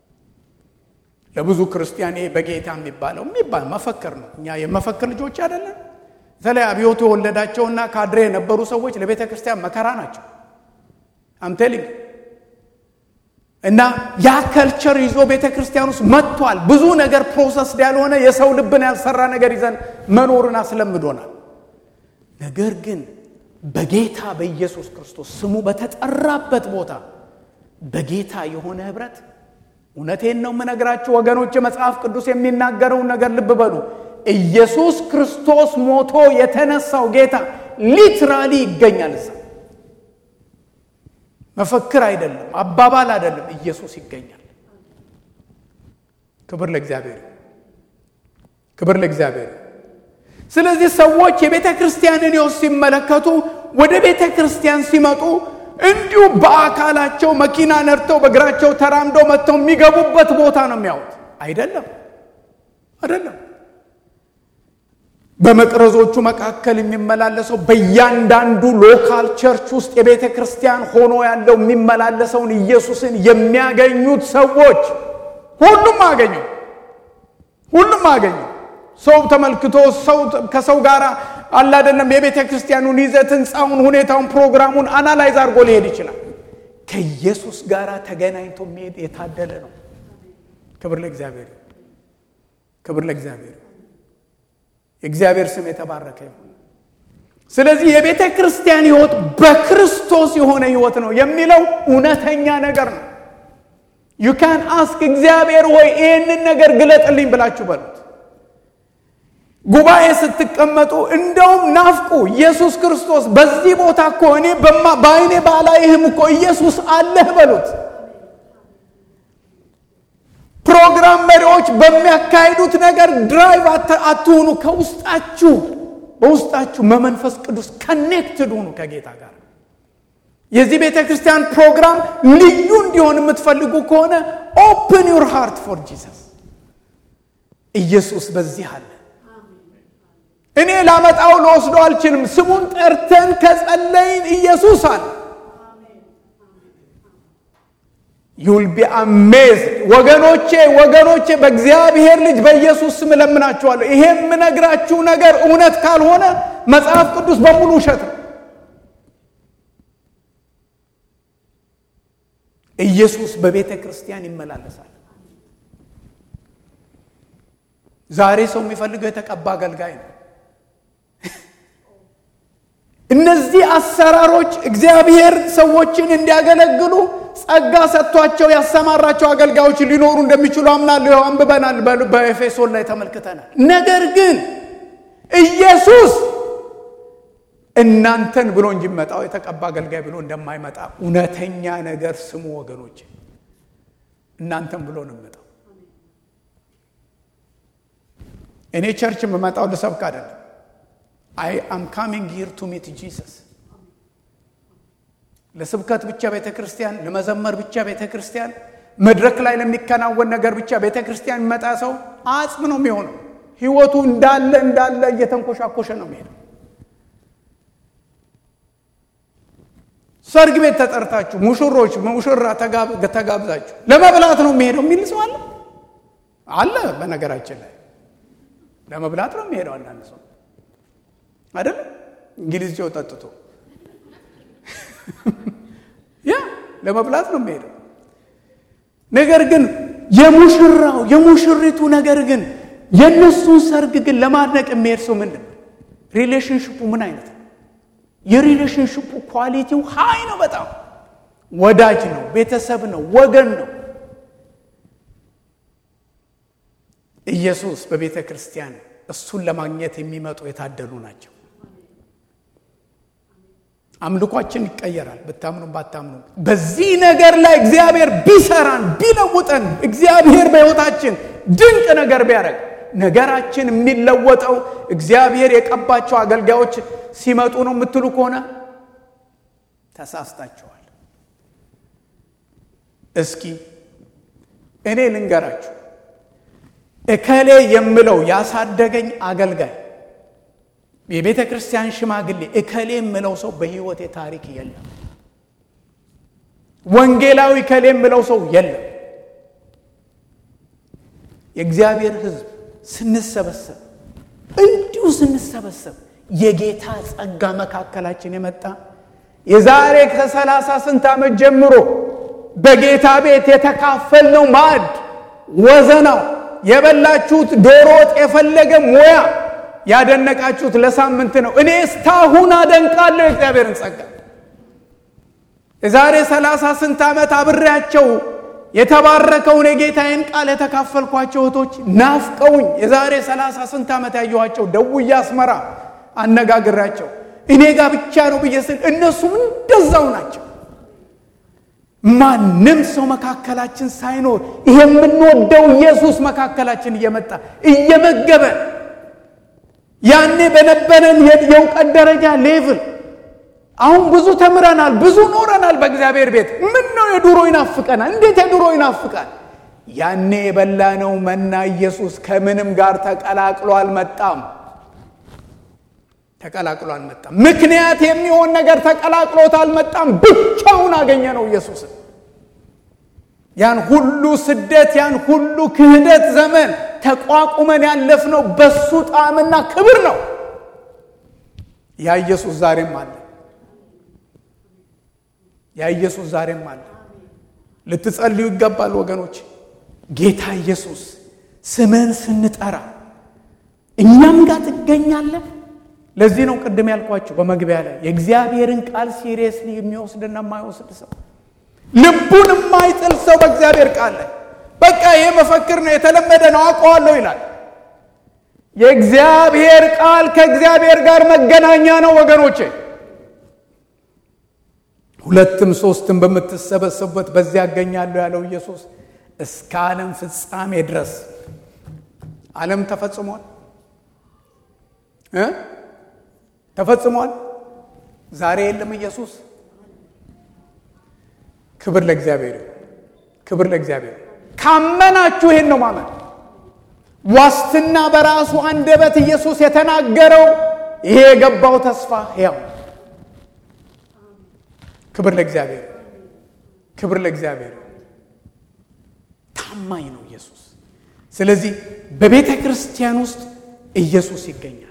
ለብዙ ክርስቲያን ይሄ በጌታ የሚባለው የሚባል መፈክር ነው። እኛ የመፈክር ልጆች አይደለን። በተለይ አብዮት የወለዳቸውና ካድሬ የነበሩ ሰዎች ለቤተ ክርስቲያን መከራ ናቸው። አምቴሊንግ እና ያ ከልቸር ይዞ ቤተ ክርስቲያን ውስጥ መጥቷል። ብዙ ነገር ፕሮሰስ ያልሆነ የሰው ልብን ያልሰራ ነገር ይዘን መኖርን አስለምዶናል። ነገር ግን በጌታ በኢየሱስ ክርስቶስ ስሙ በተጠራበት ቦታ በጌታ የሆነ ህብረት እውነቴን ነው የምነግራችሁ ወገኖች፣ መጽሐፍ ቅዱስ የሚናገረውን ነገር ልብ በሉ። ኢየሱስ ክርስቶስ ሞቶ የተነሳው ጌታ ሊትራሊ ይገኛል እዛ። መፈክር አይደለም፣ አባባል አይደለም፣ ኢየሱስ ይገኛል። ክብር ለእግዚአብሔር፣ ክብር ለእግዚአብሔር። ስለዚህ ሰዎች የቤተ ክርስቲያንን ሕይወት ሲመለከቱ ወደ ቤተ ክርስቲያን ሲመጡ እንዲሁ በአካላቸው መኪና ነድተው በእግራቸው ተራምደው መጥተው የሚገቡበት ቦታ ነው የሚያዩት። አይደለም፣ አይደለም። በመቅረዞቹ መካከል የሚመላለሰው በእያንዳንዱ ሎካል ቸርች ውስጥ የቤተ ክርስቲያን ሆኖ ያለው የሚመላለሰውን ኢየሱስን የሚያገኙት ሰዎች ሁሉም አገኙ፣ ሁሉም አገኙ። ሰው ተመልክቶ ሰው ከሰው ጋር አላደለም የቤተ ክርስቲያኑን ይዘት፣ ህንፃውን፣ ሁኔታውን፣ ፕሮግራሙን አናላይዝ አድርጎ ሊሄድ ይችላል። ከኢየሱስ ጋር ተገናኝቶ የሚሄድ የታደለ ነው። ክብር ለእግዚአብሔር፣ ክብር ለእግዚአብሔር። የእግዚአብሔር ስም የተባረከ ይሁን። ስለዚህ የቤተ ክርስቲያን ህይወት በክርስቶስ የሆነ ህይወት ነው የሚለው እውነተኛ ነገር ነው። ዩ ካን አስክ እግዚአብሔር ወይ ይህንን ነገር ግለጥልኝ ብላችሁ በሉት። ጉባኤ ስትቀመጡ እንደውም ናፍቁ። ኢየሱስ ክርስቶስ በዚህ ቦታ እኮ እኔ በአይኔ ባላይህም እኮ ኢየሱስ አለህ በሉት። ፕሮግራም መሪዎች በሚያካሂዱት ነገር ድራይቭ አትሁኑ። ከውስጣችሁ በውስጣችሁ በመንፈስ ቅዱስ ከኔክትድ ሁኑ ከጌታ ጋር። የዚህ ቤተ ክርስቲያን ፕሮግራም ልዩ እንዲሆን የምትፈልጉ ከሆነ ኦፕን ዩር ሃርት ፎር ጂሰስ። ኢየሱስ በዚህ አለ። እኔ ላመጣው ልወስደው አልችልም። ስሙን ጠርተን ከጸለይን ኢየሱስ አለ። ዩል ቢ አሜዝድ ወገኖቼ ወገኖቼ በእግዚአብሔር ልጅ በኢየሱስ ስም እለምናችኋለሁ። ይሄ የምነግራችሁ ነገር እውነት ካልሆነ መጽሐፍ ቅዱስ በሙሉ ውሸት ነው። ኢየሱስ በቤተ ክርስቲያን ይመላለሳል። ዛሬ ሰው የሚፈልገው የተቀባ አገልጋይ ነው። እነዚህ አሰራሮች እግዚአብሔር ሰዎችን እንዲያገለግሉ ጸጋ ሰጥቷቸው ያሰማራቸው አገልጋዮች ሊኖሩ እንደሚችሉ አምናለሁ። ያው አንብበናል፣ በኤፌሶን ላይ ተመልክተናል። ነገር ግን ኢየሱስ እናንተን ብሎ እንጂ መጣው የተቀባ አገልጋይ ብሎ እንደማይመጣ እውነተኛ ነገር ስሙ ወገኖች። እናንተን ብሎ ነው መጣው። እኔ ቸርች የምመጣው ልሰብክ አይደለም። አይ አም ካሚንግ ሂር ቱ ሚት ጂሰስ ለስብከት ብቻ ቤተ ክርስቲያን፣ ለመዘመር ብቻ ቤተ ክርስቲያን፣ መድረክ ላይ ለሚከናወን ነገር ብቻ ቤተ ክርስቲያን የሚመጣ ሰው አጽም ነው የሚሆነው። ህይወቱ እንዳለ እንዳለ እየተንኮሻኮሸ ነው የሚሄደው። ሰርግ ቤት ተጠርታችሁ ሙሽሮች ሙሽራ ተጋብዛችሁ ለመብላት ነው የሚሄደው የሚል ሰው አለ አለ። በነገራችን ላይ ለመብላት ነው የሚሄደው አንዳንድ ሰው አይደል? እንግሊዝኛው ጠጥቶ ያ ለመብላት ነው የሚሄደው። ነገር ግን የሙሽራው የሙሽሪቱ ነገር ግን የእነሱን ሰርግ ግን ለማድነቅ የሚሄድ ሰው ምንድን ነው? ሪሌሽንሽፑ ምን አይነት ነው? የሪሌሽንሽፑ ኳሊቲው ሀይ ነው። በጣም ወዳጅ ነው፣ ቤተሰብ ነው፣ ወገን ነው። ኢየሱስ በቤተ ክርስቲያን እሱን ለማግኘት የሚመጡ የታደሉ ናቸው። አምልኳችን ይቀየራል፣ ብታምኑም ባታምኑም። በዚህ ነገር ላይ እግዚአብሔር ቢሰራን ቢለውጠን፣ እግዚአብሔር በሕይወታችን ድንቅ ነገር ቢያደርግ ነገራችን የሚለወጠው እግዚአብሔር የቀባቸው አገልጋዮች ሲመጡ ነው የምትሉ ከሆነ ተሳስታችኋል። እስኪ እኔ ልንገራችሁ፣ እከሌ የምለው ያሳደገኝ አገልጋይ የቤተ ክርስቲያን ሽማግሌ እከሌ የምለው ሰው በሕይወቴ ታሪክ የለም። ወንጌላዊ እከሌ የምለው ሰው የለም። የእግዚአብሔር ሕዝብ ስንሰበሰብ እንዲሁ ስንሰበሰብ የጌታ ጸጋ መካከላችን የመጣ የዛሬ ከሰላሳ ስንት ዓመት ጀምሮ በጌታ ቤት የተካፈልነው ማዕድ ወዘናው የበላችሁት ዶሮ ወጥ የፈለገ ሙያ ያደነቃችሁት ለሳምንት ነው። እኔ እስካሁን አደንቃለሁ የእግዚአብሔርን ጸጋ። የዛሬ ሰላሳ ስንት ዓመት አብሬያቸው የተባረከውን የጌታዬን ቃል የተካፈልኳቸው እህቶች ናፍቀውኝ የዛሬ ሰላሳ ስንት ዓመት ያየኋቸው ደውዬ አስመራ አነጋግራቸው እኔ ጋር ብቻ ነው ብዬ ስል እነሱም እንደዛው ናቸው። ማንም ሰው መካከላችን ሳይኖር ይሄ የምንወደው ኢየሱስ መካከላችን እየመጣ እየመገበ ያኔ በነበረን የእውቀት ደረጃ ሌቭል አሁን ብዙ ተምረናል፣ ብዙ ኖረናል በእግዚአብሔር ቤት። ምን ነው የድሮ ይናፍቀናል? እንዴት የድሮ ይናፍቃል? ያኔ የበላነው መና ኢየሱስ ከምንም ጋር ተቀላቅሎ አልመጣም። ተቀላቅሎ አልመጣም። ምክንያት የሚሆን ነገር ተቀላቅሎት አልመጣም። ብቻውን አገኘ ነው ኢየሱስን። ያን ሁሉ ስደት፣ ያን ሁሉ ክህደት ዘመን ተቋቁመን ያለፍነው በሱ ጣዕምና ክብር ነው። ያ ኢየሱስ ዛሬም አለ። ያ ኢየሱስ ዛሬም አለ። ልትጸልዩ ይገባል ወገኖች። ጌታ ኢየሱስ ስምህን ስንጠራ እኛም ጋር ትገኛለህ። ለዚህ ነው ቅድም ያልኳቸው በመግቢያ ላይ የእግዚአብሔርን ቃል ሲሪየስሊ የሚወስድና የማይወስድ ሰው ልቡን የማይጥል ሰው በእግዚአብሔር ቃል ላይ በቃ ይሄ መፈክር ነው የተለመደ ነው አውቀዋለሁ ይላል። የእግዚአብሔር ቃል ከእግዚአብሔር ጋር መገናኛ ነው ወገኖቼ። ሁለትም ሶስትም በምትሰበሰቡበት በዚያ ያገኛለሁ ያለው ኢየሱስ እስከ ዓለም ፍጻሜ ድረስ ዓለም ተፈጽሟል እ ተፈጽሟል። ዛሬ የለም ኢየሱስ። ክብር ለእግዚአብሔር፣ ክብር ለእግዚአብሔር። ካመናችሁ ይሄን ነው ማመን። ዋስትና በራሱ አንደበት ኢየሱስ የተናገረው ይሄ የገባው ተስፋ ሕያው ክብር ለእግዚአብሔር፣ ክብር ለእግዚአብሔር። ታማኝ ነው ኢየሱስ። ስለዚህ በቤተ ክርስቲያን ውስጥ ኢየሱስ ይገኛል።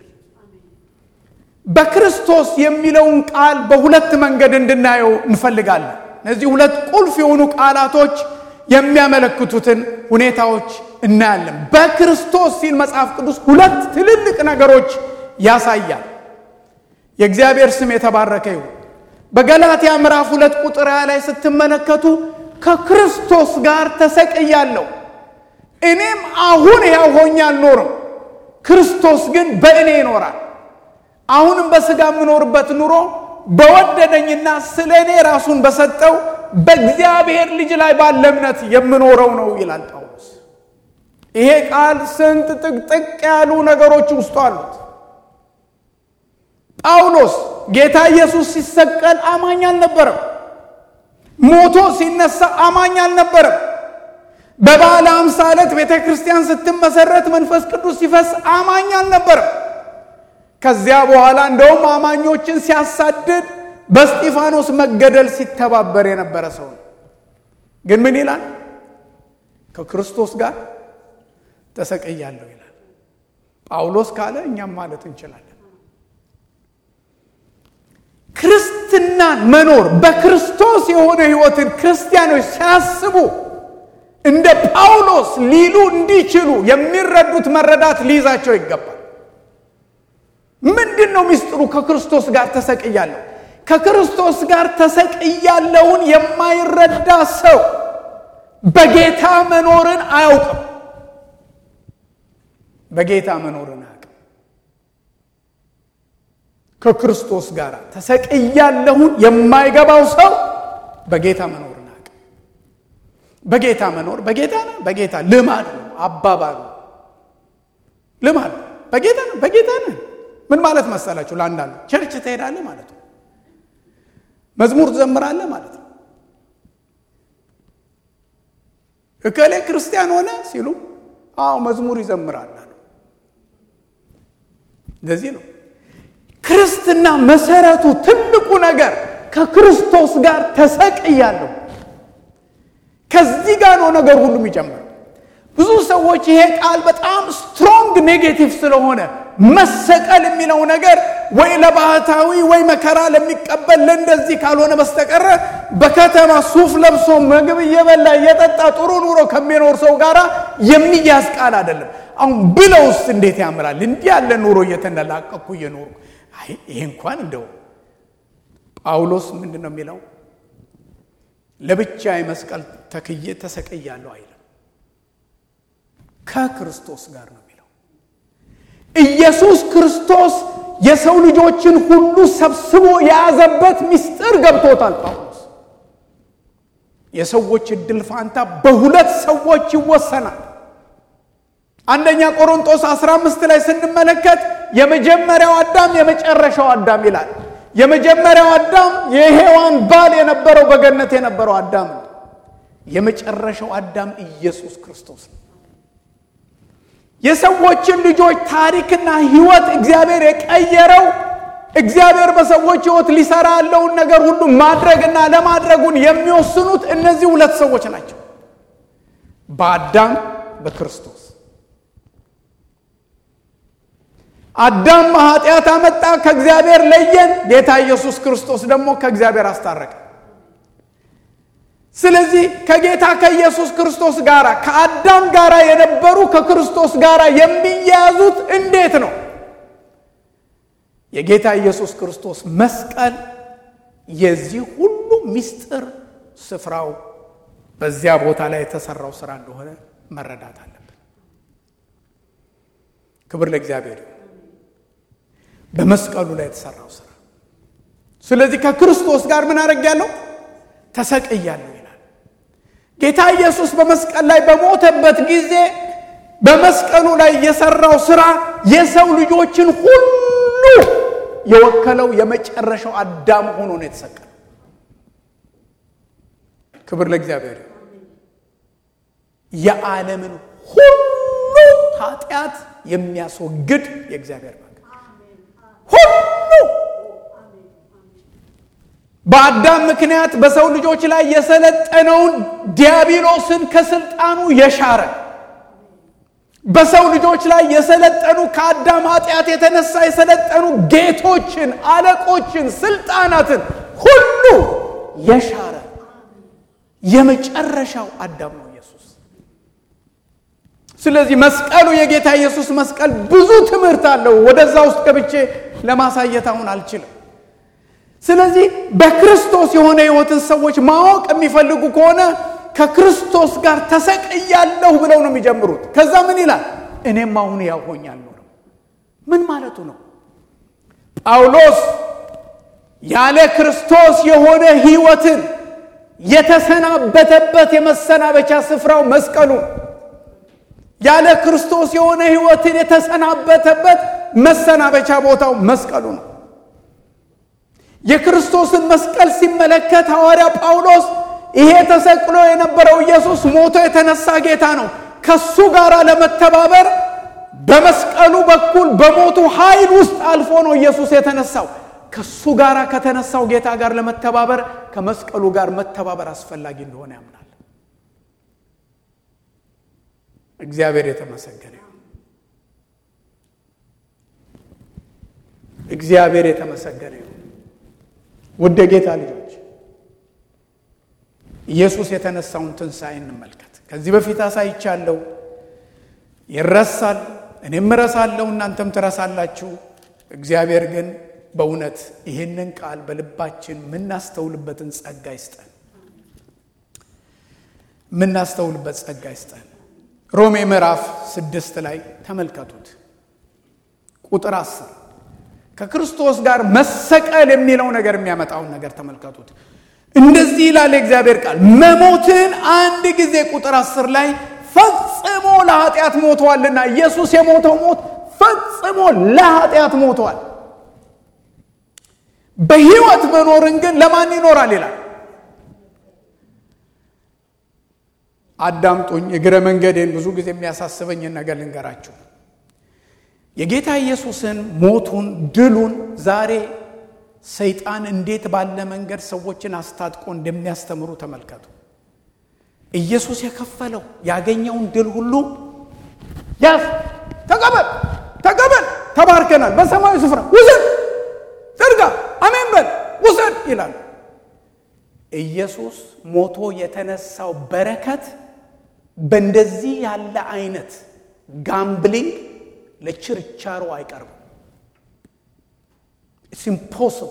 በክርስቶስ የሚለውን ቃል በሁለት መንገድ እንድናየው እንፈልጋለን። እነዚህ ሁለት ቁልፍ የሆኑ ቃላቶች የሚያመለክቱትን ሁኔታዎች እናያለን። በክርስቶስ ሲል መጽሐፍ ቅዱስ ሁለት ትልልቅ ነገሮች ያሳያል። የእግዚአብሔር ስም የተባረከ ይሁን። በገላትያ ምዕራፍ ሁለት ቁጥር ሃያ ላይ ስትመለከቱ ከክርስቶስ ጋር ተሰቅያለሁ፣ እኔም አሁን ሕያው ሆኜ አልኖርም፣ ክርስቶስ ግን በእኔ ይኖራል። አሁንም በሥጋ የምኖርበት ኑሮ በወደደኝና ስለ እኔ ራሱን በሰጠው በእግዚአብሔር ልጅ ላይ ባለ እምነት የምኖረው ነው ይላል ጳውሎስ። ይሄ ቃል ስንት ጥቅጥቅ ያሉ ነገሮች ውስጡ አሉት። ጳውሎስ ጌታ ኢየሱስ ሲሰቀል አማኝ አልነበረም። ሞቶ ሲነሳ አማኝ አልነበረም። በበዓለ ሃምሳ ዕለት ቤተ ክርስቲያን ስትመሰረት መንፈስ ቅዱስ ሲፈስ አማኝ አልነበረም። ከዚያ በኋላ እንደውም አማኞችን ሲያሳድድ በስጢፋኖስ መገደል ሲተባበር የነበረ ሰው ነው። ግን ምን ይላል? ከክርስቶስ ጋር ተሰቅያለሁ ይላል። ጳውሎስ ካለ እኛም ማለት እንችላለን። ክርስትናን መኖር በክርስቶስ የሆነ ሕይወትን ክርስቲያኖች ሲያስቡ እንደ ጳውሎስ ሊሉ እንዲችሉ የሚረዱት መረዳት ሊይዛቸው ይገባል። ምንድን ነው ሚስጥሩ? ከክርስቶስ ጋር ተሰቅያለሁ። ከክርስቶስ ጋር ተሰቅያለውን የማይረዳ ሰው በጌታ መኖርን አያውቅም። በጌታ መኖርን አያውቅም። ከክርስቶስ ጋር ተሰቅያለሁን የማይገባው ሰው በጌታ መኖርን አያውቅም። በጌታ መኖር በጌታ ነው። በጌታ ልማድ ነው፣ አባባል ነው፣ ልማድ ነው። በጌታ ነው፣ በጌታ ነው። ምን ማለት መሰላችሁ? ለአንዳንዱ ቸርች ትሄዳለህ ማለት ነው። መዝሙር ትዘምራለህ ማለት ነው። እከሌ ክርስቲያን ሆነ ሲሉ አዎ መዝሙር ይዘምራል አሉ። እንደዚህ ነው ክርስትና መሰረቱ፣ ትልቁ ነገር ከክርስቶስ ጋር ተሰቅያለሁ። ከዚህ ጋር ነው ነገር ሁሉ የሚጀምረው። ብዙ ሰዎች ይሄ ቃል በጣም ስትሮንግ ኔጌቲቭ ስለሆነ መሰቀል የሚለው ነገር ወይ ለባህታዊ ወይ መከራ ለሚቀበል ለእንደዚህ ካልሆነ በስተቀረ በከተማ ሱፍ ለብሶ ምግብ እየበላ እየጠጣ ጥሩ ኑሮ ከሚኖር ሰው ጋር የሚያዝ ቃል አይደለም። አሁን ብለውስ እንዴት ያምራል! እንዲህ ያለ ኑሮ እየተንደላቀኩ እየኖሩ አይ ይሄ እንኳን እንደው ጳውሎስ ምንድን ነው የሚለው? ለብቻ መስቀል ተክዬ ተሰቅያለሁ አይልም። ከክርስቶስ ጋር ነው የሚለው። ኢየሱስ ክርስቶስ የሰው ልጆችን ሁሉ ሰብስቦ የያዘበት ምስጢር ገብቶታል ጳውሎስ። የሰዎች እድል ፋንታ በሁለት ሰዎች ይወሰናል። አንደኛ ቆሮንጦስ 15 ላይ ስንመለከት የመጀመሪያው አዳም የመጨረሻው አዳም ይላል። የመጀመሪያው አዳም የሔዋን ባል የነበረው በገነት የነበረው አዳም ነው። የመጨረሻው አዳም ኢየሱስ ክርስቶስ ነው። የሰዎችን ልጆች ታሪክና ሕይወት እግዚአብሔር የቀየረው እግዚአብሔር በሰዎች ሕይወት ሊሰራ ያለውን ነገር ሁሉ ማድረግና ለማድረጉን የሚወስኑት እነዚህ ሁለት ሰዎች ናቸው፣ በአዳም በክርስቶስ። አዳም ኃጢአት አመጣ፣ ከእግዚአብሔር ለየን። ጌታ ኢየሱስ ክርስቶስ ደግሞ ከእግዚአብሔር አስታረቀ። ስለዚህ ከጌታ ከኢየሱስ ክርስቶስ ጋር ከአዳም ጋር የነበሩ ከክርስቶስ ጋር የሚያያዙት እንዴት ነው? የጌታ ኢየሱስ ክርስቶስ መስቀል የዚህ ሁሉ ምስጢር ስፍራው በዚያ ቦታ ላይ የተሰራው ስራ እንደሆነ መረዳት አለብን። ክብር ለእግዚአብሔር በመስቀሉ ላይ የተሰራው ስራ ስለዚህ ከክርስቶስ ጋር ምን አደርጋለሁ ተሰቅያለሁ ይላል ጌታ ኢየሱስ በመስቀል ላይ በሞተበት ጊዜ በመስቀሉ ላይ የሰራው ስራ የሰው ልጆችን ሁሉ የወከለው የመጨረሻው አዳም ሆኖ ነው የተሰቀለው ክብር ለእግዚአብሔር የዓለምን ሁሉ ኃጢአት የሚያስወግድ የእግዚአብሔር በግ ሁሉ በአዳም ምክንያት በሰው ልጆች ላይ የሰለጠነውን ዲያብሎስን ከስልጣኑ የሻረ በሰው ልጆች ላይ የሰለጠኑ ከአዳም ኃጢአት የተነሳ የሰለጠኑ ጌቶችን፣ አለቆችን፣ ስልጣናትን ሁሉ የሻረ የመጨረሻው አዳም ነው ኢየሱስ። ስለዚህ መስቀሉ የጌታ ኢየሱስ መስቀል ብዙ ትምህርት አለው። ወደዛ ውስጥ ገብቼ ለማሳየት አሁን አልችልም። ስለዚህ በክርስቶስ የሆነ ሕይወትን ሰዎች ማወቅ የሚፈልጉ ከሆነ ከክርስቶስ ጋር ተሰቅያለሁ ብለው ነው የሚጀምሩት። ከዛ ምን ይላል? እኔም አሁን ያው ሆኛለሁ ነው። ምን ማለቱ ነው? ጳውሎስ ያለ ክርስቶስ የሆነ ሕይወትን የተሰናበተበት የመሰናበቻ ስፍራው መስቀሉ ያለ ክርስቶስ የሆነ ሕይወትን የተሰናበተበት መሰናበቻ ቦታው መስቀሉ ነው። የክርስቶስን መስቀል ሲመለከት ሐዋርያ ጳውሎስ ይሄ ተሰቅሎ የነበረው ኢየሱስ ሞቶ የተነሳ ጌታ ነው። ከሱ ጋር ለመተባበር በመስቀሉ በኩል በሞቱ ኃይል ውስጥ አልፎ ነው ኢየሱስ የተነሳው። ከሱ ጋር ከተነሳው ጌታ ጋር ለመተባበር ከመስቀሉ ጋር መተባበር አስፈላጊ እንደሆነ ያምናል። እግዚአብሔር የተመሰገነ ይሁን። እግዚአብሔር የተመሰገነ ይሁን። ውድ ጌታ ልጆች ኢየሱስ የተነሳውን ትንሣኤ እንመልከት። ከዚህ በፊት አሳይቻለሁ። ይረሳል፣ እኔም እረሳለሁ፣ እናንተም ትረሳላችሁ። እግዚአብሔር ግን በእውነት ይህንን ቃል በልባችን የምናስተውልበትን ጸጋ ይስጠን። የምናስተውልበት ጸጋ ይስጠን። ሮሜ ምዕራፍ ስድስት ላይ ተመልከቱት ቁጥር አስር ከክርስቶስ ጋር መሰቀል የሚለው ነገር የሚያመጣውን ነገር ተመልከቱት። እንደዚህ ይላል የእግዚአብሔር ቃል መሞትን አንድ ጊዜ ቁጥር አስር ላይ ፈጽሞ ለኃጢአት ሞተዋልና ኢየሱስ የሞተው ሞት ፈጽሞ ለኃጢአት ሞተዋል። በሕይወት መኖርን ግን ለማን ይኖራል ይላል። አዳምጡኝ፣ እግረ መንገዴን ብዙ ጊዜ የሚያሳስበኝን ነገር ልንገራችሁ። የጌታ ኢየሱስን ሞቱን ድሉን ዛሬ ሰይጣን እንዴት ባለ መንገድ ሰዎችን አስታጥቆ እንደሚያስተምሩ ተመልከቱ። ኢየሱስ የከፈለው ያገኘውን ድል ሁሉ ያዝ፣ ተቀበል፣ ተቀበል፣ ተባርከናል፣ በሰማያዊ ስፍራ ውሰድ፣ ዘርጋ፣ አሜን በል፣ ውሰድ ይላል። ኢየሱስ ሞቶ የተነሳው በረከት በእንደዚህ ያለ አይነት ጋምብሊንግ ለችርቻሮ አይቀርብም። ኢትስ ኢምፖስብል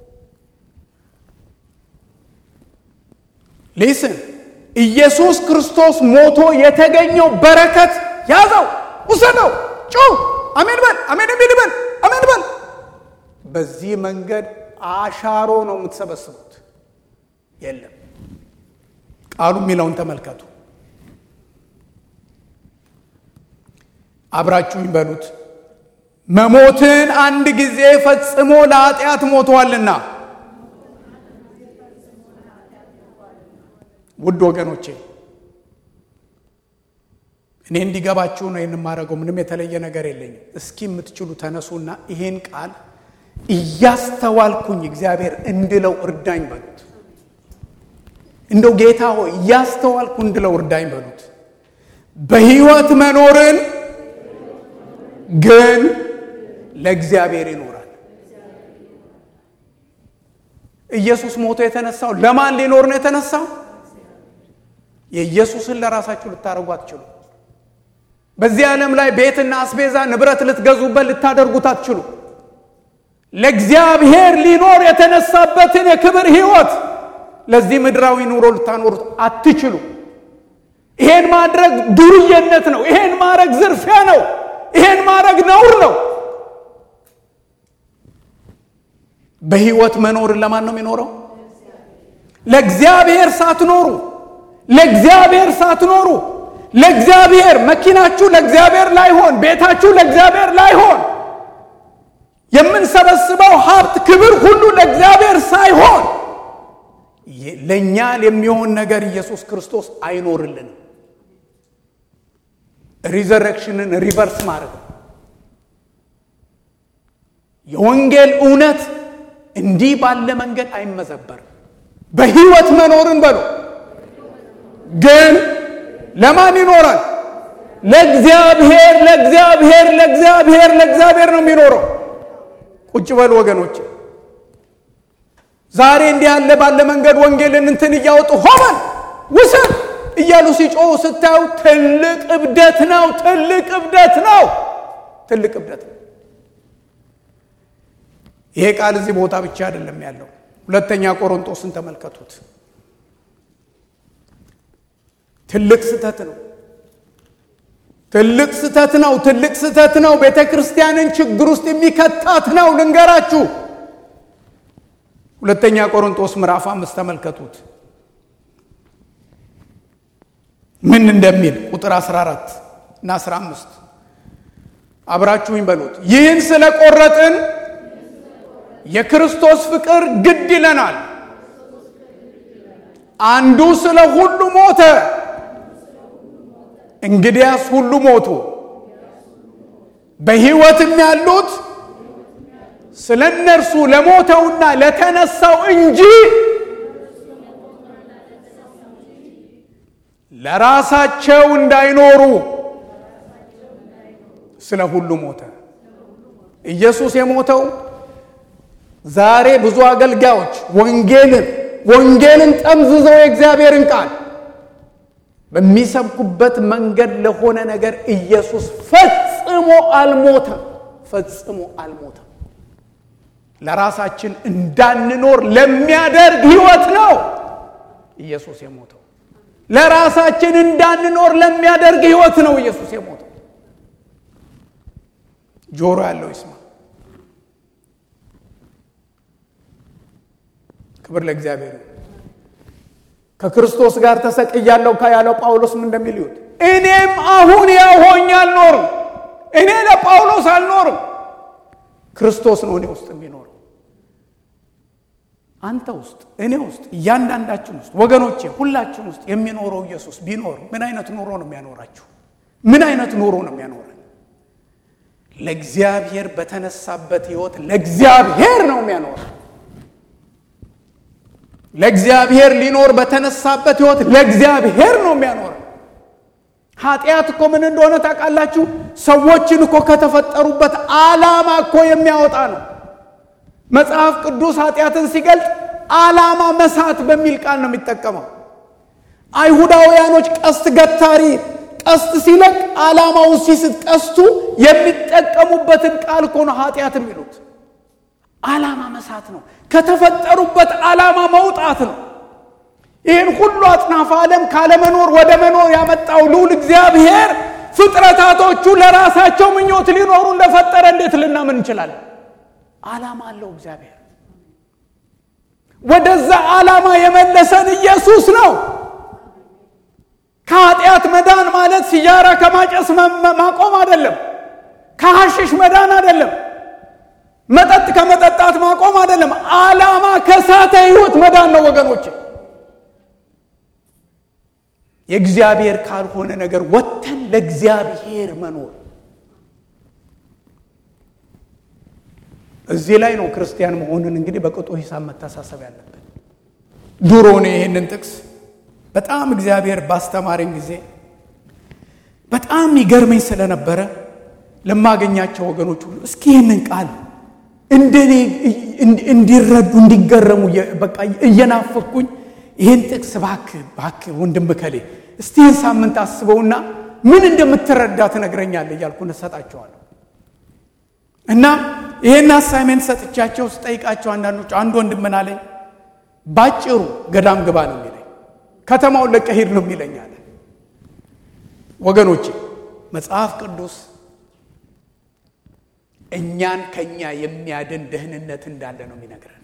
ሊስን ኢየሱስ ክርስቶስ ሞቶ የተገኘው በረከት ያዘው፣ ውሰደው፣ ጩ አሜን በል፣ አሜን የሚል በል፣ አሜን በል። በዚህ መንገድ አሻሮ ነው የምትሰበስቡት። የለም ቃሉ የሚለውን ተመልከቱ። አብራችሁኝ በሉት። መሞትን አንድ ጊዜ ፈጽሞ ለኃጢአት ሞቷልና። ውድ ወገኖቼ እኔ እንዲገባችሁ ነው ይህን የማደርገው። ምንም የተለየ ነገር የለኝም። እስኪ የምትችሉ ተነሱና ይሄን ቃል እያስተዋልኩኝ እግዚአብሔር እንድለው እርዳኝ በሉት። እንደው ጌታ ሆይ እያስተዋልኩ እንድለው እርዳኝ በሉት። በሕይወት መኖርን ግን ለእግዚአብሔር ይኖራል። ኢየሱስ ሞቶ የተነሳው ለማን ሊኖር ነው የተነሳው? የኢየሱስን ለራሳችሁ ልታደርጉ አትችሉ። በዚህ ዓለም ላይ ቤትና አስቤዛ ንብረት ልትገዙበት ልታደርጉት አትችሉ። ለእግዚአብሔር ሊኖር የተነሳበትን የክብር ሕይወት ለዚህ ምድራዊ ኑሮ ልታኖሩት አትችሉ። ይሄን ማድረግ ዱርዬነት ነው። ይሄን ማድረግ ዝርፊያ ነው። ይሄን ማድረግ ነውር ነው። በህይወት መኖርን ለማን ነው የሚኖረው? ለእግዚአብሔር ሳትኖሩ ለእግዚአብሔር ሳትኖሩ ለእግዚአብሔር መኪናችሁ ለእግዚአብሔር ላይሆን ቤታችሁ ለእግዚአብሔር ላይሆን የምንሰበስበው ሀብት ክብር ሁሉ ለእግዚአብሔር ሳይሆን ለእኛ የሚሆን ነገር ኢየሱስ ክርስቶስ አይኖርልንም። ሪዘረክሽንን ሪቨርስ ማድረግ ነው። የወንጌል እውነት እንዲህ ባለ መንገድ አይመዘበርም። በህይወት መኖርን በሉ ግን ለማን ይኖራል? ለእግዚአብሔር ለእግዚአብሔር ለእግዚአብሔር ለእግዚአብሔር ነው የሚኖረው። ቁጭ በሉ ወገኖች። ዛሬ እንዲህ ያለ ባለ መንገድ ወንጌልን እንትን እያወጡ ሆመን ውሰን እያሉ ሲጮሁ ስታዩ ትልቅ እብደት ነው። ትልቅ እብደት ነው። ትልቅ እብደት ነው። ይሄ ቃል እዚህ ቦታ ብቻ አይደለም ያለው። ሁለተኛ ቆሮንጦስን ተመልከቱት። ትልቅ ስተት ነው። ትልቅ ስተት ነው። ትልቅ ስተት ነው። ቤተ ክርስቲያንን ችግር ውስጥ የሚከታት ነው። ልንገራችሁ። ሁለተኛ ቆሮንጦስ ምዕራፍ አምስት ተመልከቱት ምን እንደሚል ቁጥር 14 እና 15 አብራችሁኝ በሉት። ይህን ስለቆረጥን የክርስቶስ ፍቅር ግድ ይለናል። አንዱ ስለ ሁሉ ሞተ፣ እንግዲያስ ሁሉ ሞቱ። በሕይወትም ያሉት ስለ እነርሱ ለሞተውና ለተነሳው እንጂ ለራሳቸው እንዳይኖሩ ስለ ሁሉ ሞተ። ኢየሱስ የሞተው ዛሬ ብዙ አገልጋዮች ወንጌልን ወንጌልን ጠምዝዘው የእግዚአብሔርን ቃል በሚሰብኩበት መንገድ ለሆነ ነገር ኢየሱስ ፈጽሞ አልሞተም። ፈጽሞ አልሞተም። ለራሳችን እንዳንኖር ለሚያደርግ ሕይወት ነው ኢየሱስ የሞተው። ለራሳችን እንዳንኖር ለሚያደርግ ሕይወት ነው ኢየሱስ የሞተው። ጆሮ ያለው ይስማ። ክብር ለእግዚአብሔር። ከክርስቶስ ጋር ተሰቅያለሁ ያለው ጳውሎስ ምን እንደሚል ይሁት እኔም አሁን ያው ሆኜ አልኖርም። እኔ ለጳውሎስ አልኖርም፣ ክርስቶስ ነው እኔ ውስጥ የሚኖረው። አንተ ውስጥ፣ እኔ ውስጥ፣ እያንዳንዳችን ውስጥ፣ ወገኖቼ ሁላችን ውስጥ የሚኖረው ኢየሱስ ቢኖር ምን አይነት ኑሮ ነው የሚያኖራችሁ? ምን አይነት ኑሮ ነው የሚያኖረን? ለእግዚአብሔር በተነሳበት ህይወት ለእግዚአብሔር ነው የሚያኖረው። ለእግዚአብሔር ሊኖር በተነሳበት ህይወት ለእግዚአብሔር ነው የሚያኖረው። ኃጢአት እኮ ምን እንደሆነ ታውቃላችሁ? ሰዎችን እኮ ከተፈጠሩበት ዓላማ እኮ የሚያወጣ ነው። መጽሐፍ ቅዱስ ኃጢአትን ሲገልጥ ዓላማ መሳት በሚል ቃል ነው የሚጠቀመው። አይሁዳውያኖች ቀስት ገታሪ ቀስት ሲለቅ ዓላማውን ሲስት ቀስቱ የሚጠቀሙበትን ቃል እኮ ነው ኃጢአት የሚሉት። ዓላማ መሳት ነው። ከተፈጠሩበት ዓላማ መውጣት ነው። ይህን ሁሉ አጽናፈ ዓለም ካለመኖር ወደ መኖር ያመጣው ልዑል እግዚአብሔር ፍጥረታቶቹ ለራሳቸው ምኞት ሊኖሩ እንደፈጠረ እንዴት ልናምን እንችላለን? ዓላማ አለው እግዚአብሔር። ወደዛ ዓላማ የመለሰን ኢየሱስ ነው። ከኃጢአት መዳን ማለት ሲጃራ ከማጨስ ማቆም አይደለም። ከሐሽሽ መዳን አይደለም። መጠጥ ከመጠጣት ማቆም አይደለም። ዓላማ ከሳተ ህይወት መዳን ነው ወገኖች። የእግዚአብሔር ካልሆነ ነገር ወጥተን ለእግዚአብሔር መኖር እዚህ ላይ ነው ክርስቲያን መሆንን እንግዲህ በቅጡ ሂሳብ መተሳሰብ ያለብን። ድሮ ነው ይህንን ጥቅስ በጣም እግዚአብሔር ባስተማረኝ ጊዜ በጣም ይገርመኝ ስለነበረ ለማገኛቸው ወገኖች ሁሉ እስኪ ይህንን ቃል እንደኔ እንዲረዱ እንዲገረሙ በቃ እየናፈኩኝ ይህን ጥቅስ እባክህ እባክህ ወንድም ከሌ እስቲ ይህን ሳምንት አስበውና ምን እንደምትረዳ ትነግረኛለህ እያልኩ እሰጣቸዋለሁ። እና ይህን አሳይሜንት ሰጥቻቸው ስጠይቃቸው አንዳንዶች አንድ ወንድም ምን አለኝ፣ ባጭሩ ገዳም ግባ ነው የሚለኝ፣ ከተማውን ለቀህ ሂድ ነው የሚለኝ አለ። ወገኖቼ መጽሐፍ ቅዱስ እኛን ከኛ የሚያድን ደህንነት እንዳለ ነው የሚነግረን።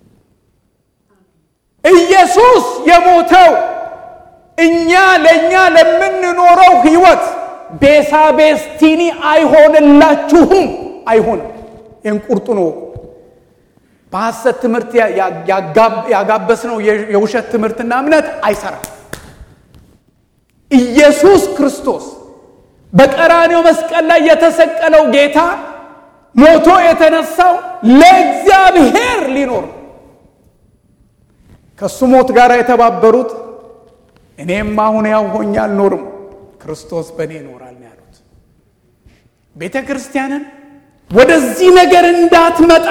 ኢየሱስ የሞተው እኛ ለእኛ ለምንኖረው ህይወት ቤሳቤስቲኒ አይሆንላችሁም፣ አይሆንም። ይህን ቁርጡ ነው። በሐሰት ትምህርት ያጋበስነው የውሸት ትምህርትና እምነት አይሰራም። ኢየሱስ ክርስቶስ በቀራኔው መስቀል ላይ የተሰቀለው ጌታ ሞቶ የተነሳው ለእግዚአብሔር ሊኖር ነው። ከእሱ ሞት ጋር የተባበሩት እኔም አሁን ያው ሆኜ አልኖርም፣ ክርስቶስ በእኔ ይኖራል ነው ያሉት። ቤተ ክርስቲያንን ወደዚህ ነገር እንዳትመጣ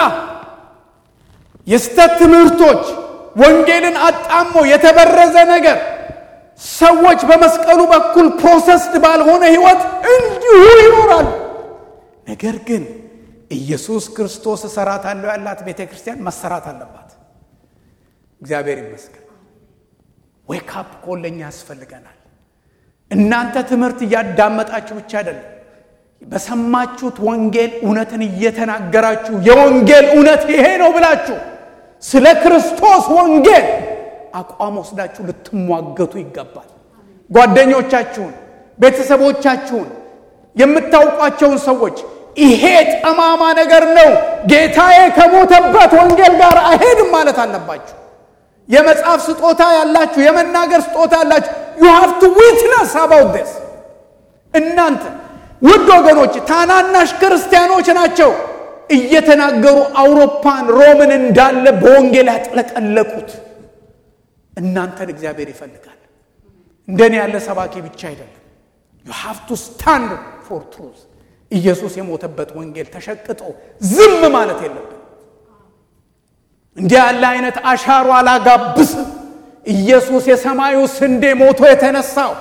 የስተት ትምህርቶች፣ ወንጌልን አጣሞ የተበረዘ ነገር ሰዎች በመስቀሉ በኩል ፕሮሰስድ ባልሆነ ህይወት እንዲሁ ይኖራሉ። ነገር ግን ኢየሱስ ክርስቶስ እሰራታለሁ ያላት ቤተ ክርስቲያን መሰራት አለባት። እግዚአብሔር ይመስገን። ዌክአፕ ኮል ለኛ ያስፈልገናል። እናንተ ትምህርት እያዳመጣችሁ ብቻ አይደለም፣ በሰማችሁት ወንጌል እውነትን እየተናገራችሁ የወንጌል እውነት ይሄ ነው ብላችሁ ስለ ክርስቶስ ወንጌል አቋም ወስዳችሁ ልትሟገቱ ይገባል። ጓደኞቻችሁን፣ ቤተሰቦቻችሁን፣ የምታውቋቸውን ሰዎች ይሄ ጠማማ ነገር ነው፣ ጌታዬ ከሞተበት ወንጌል ጋር አይሄድም ማለት አለባችሁ። የመጽሐፍ ስጦታ ያላችሁ፣ የመናገር ስጦታ ያላችሁ ዩ ሃቭ ቱ ዊትነስ አባውት ዲስ። እናንተ ውድ ወገኖች ታናናሽ ክርስቲያኖች ናቸው እየተናገሩ አውሮፓን ሮምን እንዳለ በወንጌል ያጥለቀለቁት። እናንተን እግዚአብሔር ይፈልጋል። እንደኔ ያለ ሰባኪ ብቻ አይደለም። ዩ ሃቭ ቱ ስታንድ ፎር ትሩዝ። ኢየሱስ የሞተበት ወንጌል ተሸቅጦ ዝም ማለት የለብን። እንዲህ ያለ አይነት አሻሮ አላጋብስም። ኢየሱስ የሰማዩ ስንዴ ሞቶ የተነሳው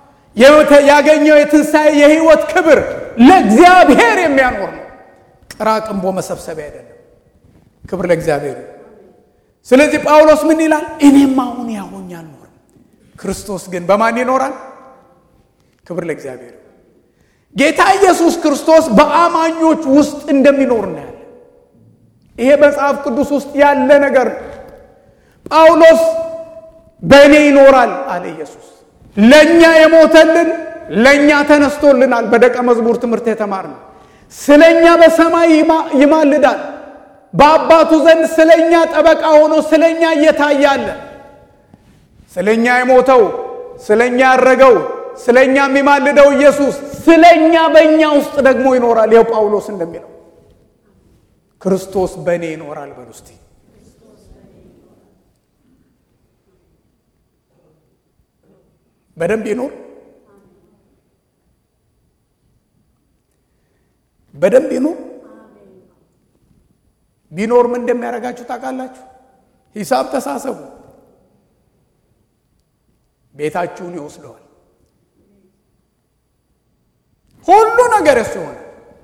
ያገኘው የትንሣኤ የህይወት ክብር ለእግዚአብሔር የሚያኖር ነው። ቅራቅንቦ መሰብሰቢያ አይደለም። ክብር ለእግዚአብሔር። ስለዚህ ጳውሎስ ምን ይላል? እኔም አሁን ያሆኝ አልኖርም፣ ክርስቶስ ግን በማን ይኖራል? ክብር ለእግዚአብሔር። ጌታ ኢየሱስ ክርስቶስ በአማኞች ውስጥ እንደሚኖር እናያለን። ይሄ መጽሐፍ ቅዱስ ውስጥ ያለ ነገር ነው። ጳውሎስ በእኔ ይኖራል አለ ኢየሱስ። ለእኛ የሞተልን ለእኛ ተነስቶልናል። በደቀ መዝሙር ትምህርት የተማርነው ስለ እኛ በሰማይ ይማልዳል። በአባቱ ዘንድ ስለ እኛ ጠበቃ ሆኖ ስለ እኛ እየታያለ ስለ እኛ የሞተው ስለ እኛ ያረገው ስለ እኛ የሚማልደው ኢየሱስ ስለ እኛ በእኛ ውስጥ ደግሞ ይኖራል። ይኸው ጳውሎስ እንደሚለው ክርስቶስ በእኔ ይኖራል። በል ውስቲ በደንብ ይኖር በደንብ ይኖር። ቢኖር ምን እንደሚያደርጋችሁ ታውቃላችሁ? ሂሳብ ተሳሰቡ። ቤታችሁን ይወስደዋል። ሁሉ ነገር የሱ ሆነ።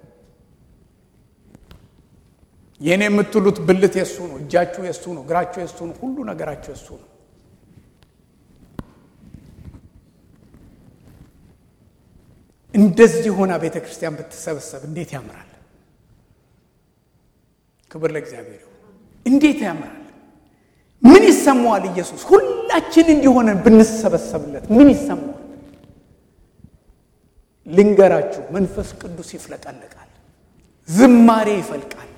የእኔ የምትሉት ብልት የሱ ነው፣ እጃችሁ የሱ ነው፣ እግራችሁ የሱ ነው፣ ሁሉ ነገራችሁ የሱ ነው። እንደዚህ ሆና ቤተ ክርስቲያን ብትሰበሰብ እንዴት ያምራል! ክብር ለእግዚአብሔር ይሁን። እንዴት ያምራል! ምን ይሰማዋል? ኢየሱስ ሁላችን እንዲሆነን ብንሰበሰብለት ምን ይሰማዋል? ልንገራችሁ፣ መንፈስ ቅዱስ ይፍለቀለቃል፣ ዝማሬ ይፈልቃል።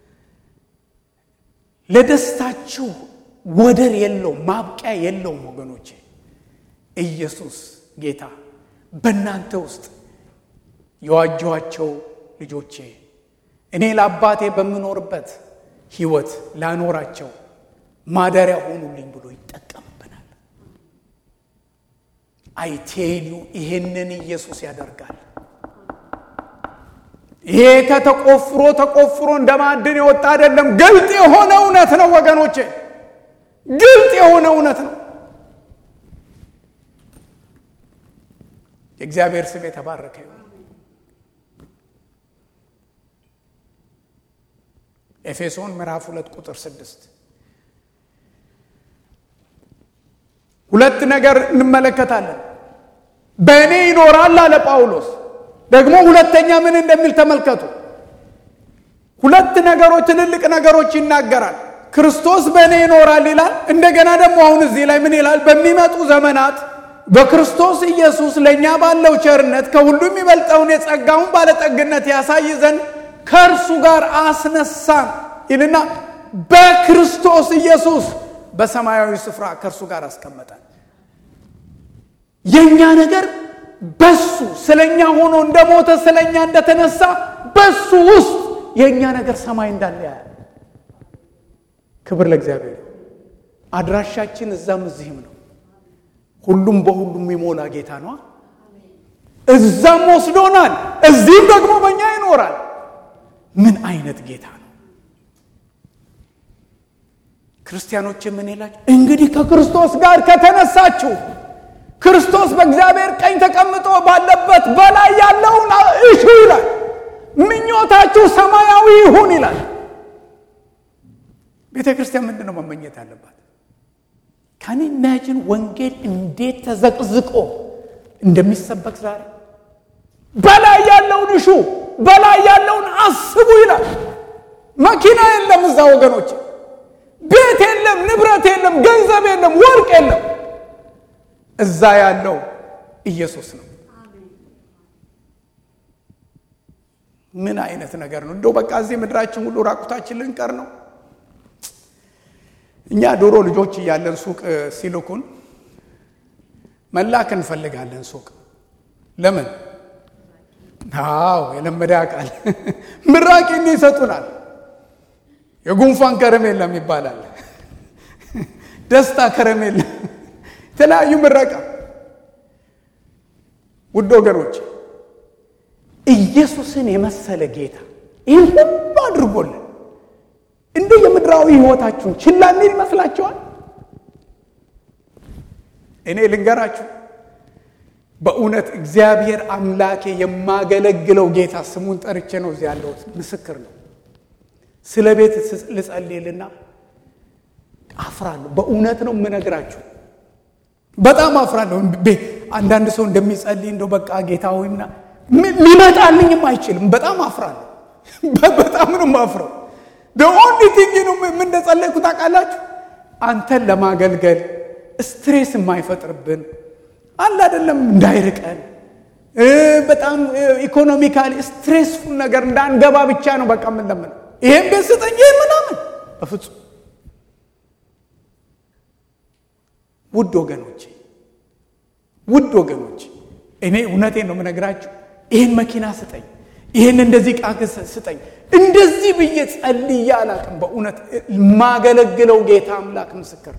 ለደስታችሁ ወደር የለውም፣ ማብቂያ የለውም። ወገኖቼ ኢየሱስ ጌታ በእናንተ ውስጥ የዋጀኋቸው ልጆቼ እኔ ለአባቴ በምኖርበት ሕይወት ላኖራቸው ማደሪያ ሆኑልኝ ብሎ ይጠቀምብናል። አይቴልዩ ይሄንን ኢየሱስ ያደርጋል። ይሄ ከተቆፍሮ ተቆፍሮ እንደ ማዕድን የወጣ አይደለም። ግልጥ የሆነ እውነት ነው ወገኖቼ፣ ግልጥ የሆነ እውነት ነው። የእግዚአብሔር ስም የተባረከ ይሁን። ኤፌሶን ምዕራፍ ሁለት ቁጥር ስድስት ሁለት ነገር እንመለከታለን። በእኔ ይኖራል አለ ጳውሎስ። ደግሞ ሁለተኛ ምን እንደሚል ተመልከቱ። ሁለት ነገሮች ትልልቅ ነገሮች ይናገራል። ክርስቶስ በእኔ ይኖራል ይላል። እንደገና ደግሞ አሁን እዚህ ላይ ምን ይላል? በሚመጡ ዘመናት በክርስቶስ ኢየሱስ ለእኛ ባለው ቸርነት ከሁሉ የሚበልጠውን የጸጋውን ባለጠግነት ያሳይ ዘንድ ከእርሱ ጋር አስነሳን ይልና በክርስቶስ ኢየሱስ በሰማያዊ ስፍራ ከእርሱ ጋር አስቀመጠን። የእኛ ነገር በሱ ስለኛ ሆኖ እንደሞተ ስለኛ እንደተነሳ በሱ ውስጥ የእኛ ነገር ሰማይ እንዳለ ያያል። ክብር ለእግዚአብሔር። አድራሻችን እዛም እዚህም ነው። ሁሉም በሁሉም የሚሞላ ጌታ ነው። እዛም ወስዶናል፣ እዚህም ደግሞ በእኛ ይኖራል። ምን አይነት ጌታ ነው! ክርስቲያኖች ምን ይላችሁ? እንግዲህ ከክርስቶስ ጋር ከተነሳችሁ ክርስቶስ በእግዚአብሔር ቀኝ ተቀምጦ ባለበት በላይ ያለውን እሹ ይላል። ምኞታችሁ ሰማያዊ ይሁን ይላል። ቤተ ክርስቲያን ምንድን ነው መመኘት ያለባት? ካን ኢማጂን ወንጌል እንዴት ተዘቅዝቆ እንደሚሰበክ ዛሬ። በላይ ያለውን እሹ፣ በላይ ያለውን አስቡ ይላል። መኪና የለም እዛ ወገኖች፣ ቤት የለም፣ ንብረት የለም፣ ገንዘብ የለም፣ ወርቅ የለም። እዛ ያለው ኢየሱስ ነው። ምን አይነት ነገር ነው? እንደው በቃ እዚህ ምድራችን ሁሉ ራቁታችን ልንቀር ነው። እኛ ድሮ ልጆች እያለን ሱቅ ሲልኩን መላክ እንፈልጋለን ሱቅ። ለምን? አዎ የለመደ ቃል ምራቂ ይሰጡናል። የጉንፋን ከረሜላም ይባላል፣ ደስታ ከረሜላ፣ የተለያዩ ምረቃ። ውድ ወገኖች ኢየሱስን የመሰለ ጌታ ይህን ሁሉ አድርጎልን እንደ የምድራዊ ሕይወታችሁን ችላ የሚል ይመስላችኋል? እኔ ልንገራችሁ፣ በእውነት እግዚአብሔር አምላኬ የማገለግለው ጌታ ስሙን ጠርቼ ነው እዚህ ያለሁት፣ ምስክር ነው። ስለ ቤት ልጸልይልና አፍራለሁ። በእውነት ነው የምነግራችሁ፣ በጣም አፍራለሁ። አንዳንድ ሰው እንደሚጸልይ እንደው በቃ ጌታ ሆይና ሊመጣልኝም አይችልም። በጣም አፍራለሁ። በጣም ነው ማፍረው። ኦንሊ ቲንግ ነው ምን እንደጸለይኩ ታውቃላችሁ? አንተን ለማገልገል ስትሬስ የማይፈጥርብን አለ አይደለም፣ እንዳይርቀን በጣም ኢኮኖሚካሊ ስትሬስፉል ነገር እንዳንገባ ብቻ ነው በቃ ምን ለምን ይሄን ቤት ስጠኝ ይሄ ምናምን በፍጹም ውድ ወገኖቼ ውድ ወገኖቼ እኔ እውነቴን ነው የምነግራችሁ ይህን መኪና ስጠኝ ይህን እንደዚህ ቃ ስጠኝ እንደዚህ ብዬ ጸልዬ አላቅም በእውነት የማገለግለው ጌታ አምላክ ምስክር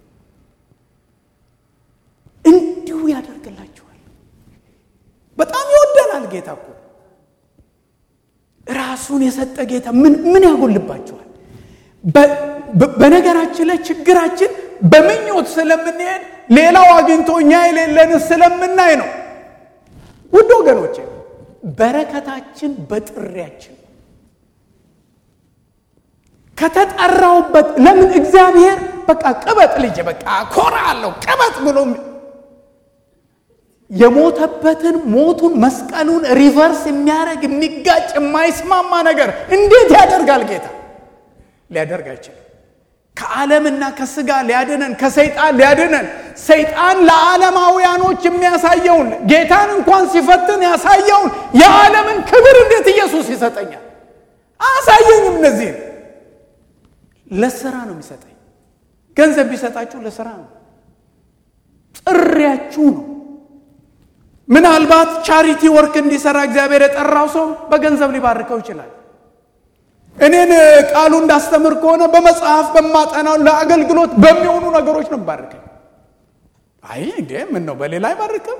እንዲሁ ያደርግላችኋል በጣም ይወደናል ጌታ እኮ ራሱን የሰጠ ጌታ ምን ምን ያጎልባችኋል በነገራችን ላይ ችግራችን በምኞት ስለምንሄድ ሌላው አግኝቶ እኛ የሌለን ስለምናይ ነው ውድ ወገኖቼ በረከታችን በጥሪያችን ከተጠራውበት ለምን እግዚአብሔር በቃ ቅበጥ ልጅ በቃ ኮራ አለው ቅበጥ ብሎ የሞተበትን ሞቱን መስቀሉን ሪቨርስ የሚያደርግ የሚጋጭ የማይስማማ ነገር እንዴት ያደርጋል ጌታ ሊያደርግ አይችልም ከዓለምና ከስጋ ሊያድነን ከሰይጣን ሊያድነን ሰይጣን ለዓለማውያኖች የሚያሳየውን ጌታን እንኳን ሲፈትን ያሳየውን የዓለምን ክብር እንዴት ኢየሱስ ይሰጠኛል አያሳየኝም እነዚህን ለስራ ነው የሚሰጠኝ ገንዘብ ቢሰጣችሁ ለስራ ነው ጥሪያችሁ ነው ምናልባት ቻሪቲ ወርክ እንዲሰራ እግዚአብሔር የጠራው ሰው በገንዘብ ሊባርከው ይችላል እኔን ቃሉ እንዳስተምር ከሆነ በመጽሐፍ በማጠናው ለአገልግሎት በሚሆኑ ነገሮች ነው ባርከኝ አይ እንዴ ምን ነው በሌላ አይባርክም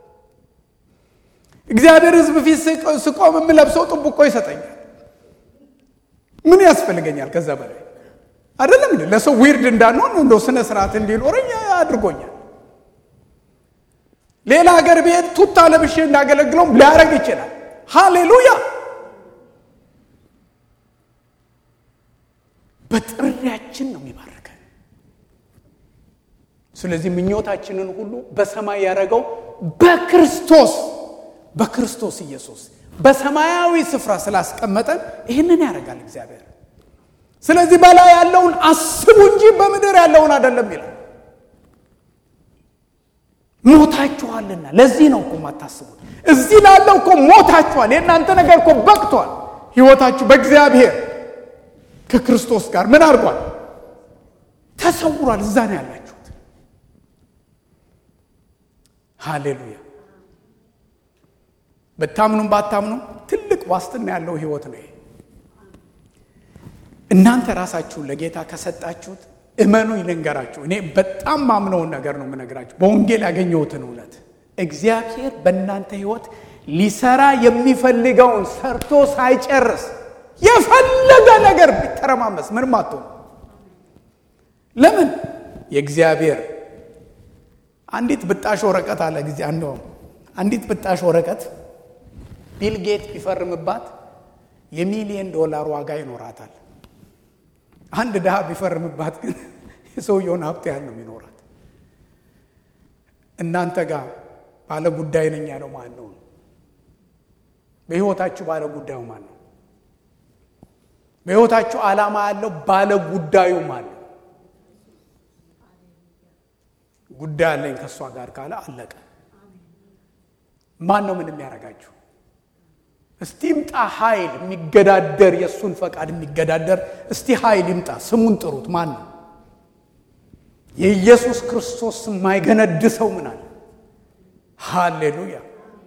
እግዚአብሔር ህዝብ ፊት ስቆም የምለብሰው ጥቡቆ ይሰጠኛል ምን ያስፈልገኛል ከዛ በላይ አይደለም እንዴ ለሰው ዊርድ እንዳንሆን እንደው ስነ ስርዓት እንዲኖረኝ አድርጎኛል ሌላ ሀገር ቤት ቱታ ለብሼ እንዳገለግለውም ሊያደረግ ይችላል ሃሌሉያ በጥሪያችን ነው የሚባርከን ስለዚህ ምኞታችንን ሁሉ በሰማይ ያደረገው በክርስቶስ በክርስቶስ ኢየሱስ በሰማያዊ ስፍራ ስላስቀመጠን ይህንን ያደርጋል እግዚአብሔር። ስለዚህ በላይ ያለውን አስቡ እንጂ በምድር ያለውን አይደለም ይላል። ሞታችኋልና ለዚህ ነው እኮ የማታስቡት። እዚህ ላለው እኮ ሞታችኋል። የእናንተ ነገር እኮ በቅቷል። ህይወታችሁ በእግዚአብሔር ከክርስቶስ ጋር ምን አድርጓል? ተሰውሯል። እዛ ነው ያላችሁት። ሃሌሉያ። ብታምኑም ባታምኑም ትልቅ ዋስትና ያለው ህይወት ነው ይሄ። እናንተ ራሳችሁን ለጌታ ከሰጣችሁት እመኑኝ ልንገራችሁ፣ እኔ በጣም ማምነውን ነገር ነው የምነግራችሁ፣ በወንጌል ያገኘሁትን እውነት። እግዚአብሔር በእናንተ ህይወት ሊሰራ የሚፈልገውን ሰርቶ ሳይጨርስ የፈለገ ነገር ቢተረማመስ ምንም አትሆኑ። ለምን? የእግዚአብሔር አንዲት ብጣሽ ወረቀት አለ ጊዜ አንደውም አንዲት ብጣሽ ወረቀት ቢል ጌት ቢፈርምባት የሚሊየን ዶላር ዋጋ ይኖራታል። አንድ ድሃ ቢፈርምባት ግን የሰውየውን ሀብት ያህል ነው የሚኖራት። እናንተ ጋር ባለ ጉዳይ ነኝ ያለው ማን ነው? በህይወታችሁ ባለ ጉዳዩ ማን ነው? በህይወታችሁ ዓላማ ያለው ባለ ጉዳዩ ማን ነው? ጉዳይ አለኝ ከእሷ ጋር ካለ አለቀ። ማን ነው ምን የሚያደርጋችሁ? እስቲ ይምጣ ኃይል የሚገዳደር የእሱን ፈቃድ የሚገዳደር እስቲ ኃይል ይምጣ። ስሙን ጥሩት። ማን ነው? የኢየሱስ ክርስቶስ የማይገነድሰው ምን አለ? ሃሌሉያ!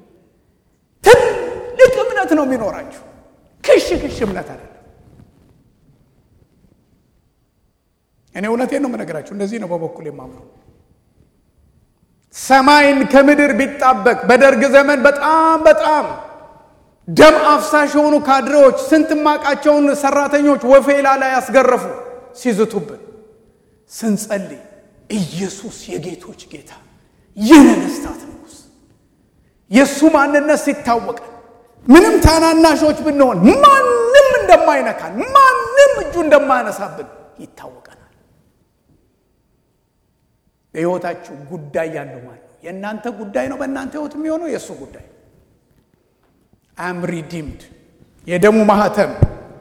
ትልቅ እምነት ነው የሚኖራችሁ። ክሽ ክሽ እምነት አይደለም። እኔ እውነቴን ነው የምነግራችሁ። እንደዚህ ነው በበኩል የማምነው። ሰማይን ከምድር ቢጣበቅ በደርግ ዘመን በጣም በጣም ደም አፍሳሽ የሆኑ ካድሬዎች ስንት ማቃቸውን ሰራተኞች ወፌላ ላይ ያስገረፉ ሲዝቱብን ስንጸልይ ኢየሱስ የጌቶች ጌታ የነገስታት ንጉሥ የእሱ ማንነት ሲታወቀን ምንም ታናናሾች ብንሆን ማንም እንደማይነካን ማንም እጁ እንደማያነሳብን ይታወቀናል። በሕይወታችሁ ጉዳይ ያለው ማለት ነው። የእናንተ ጉዳይ ነው በእናንተ ሕይወት የሚሆነው የእሱ ጉዳይ አም ሪዲምድ የደሙ ማህተም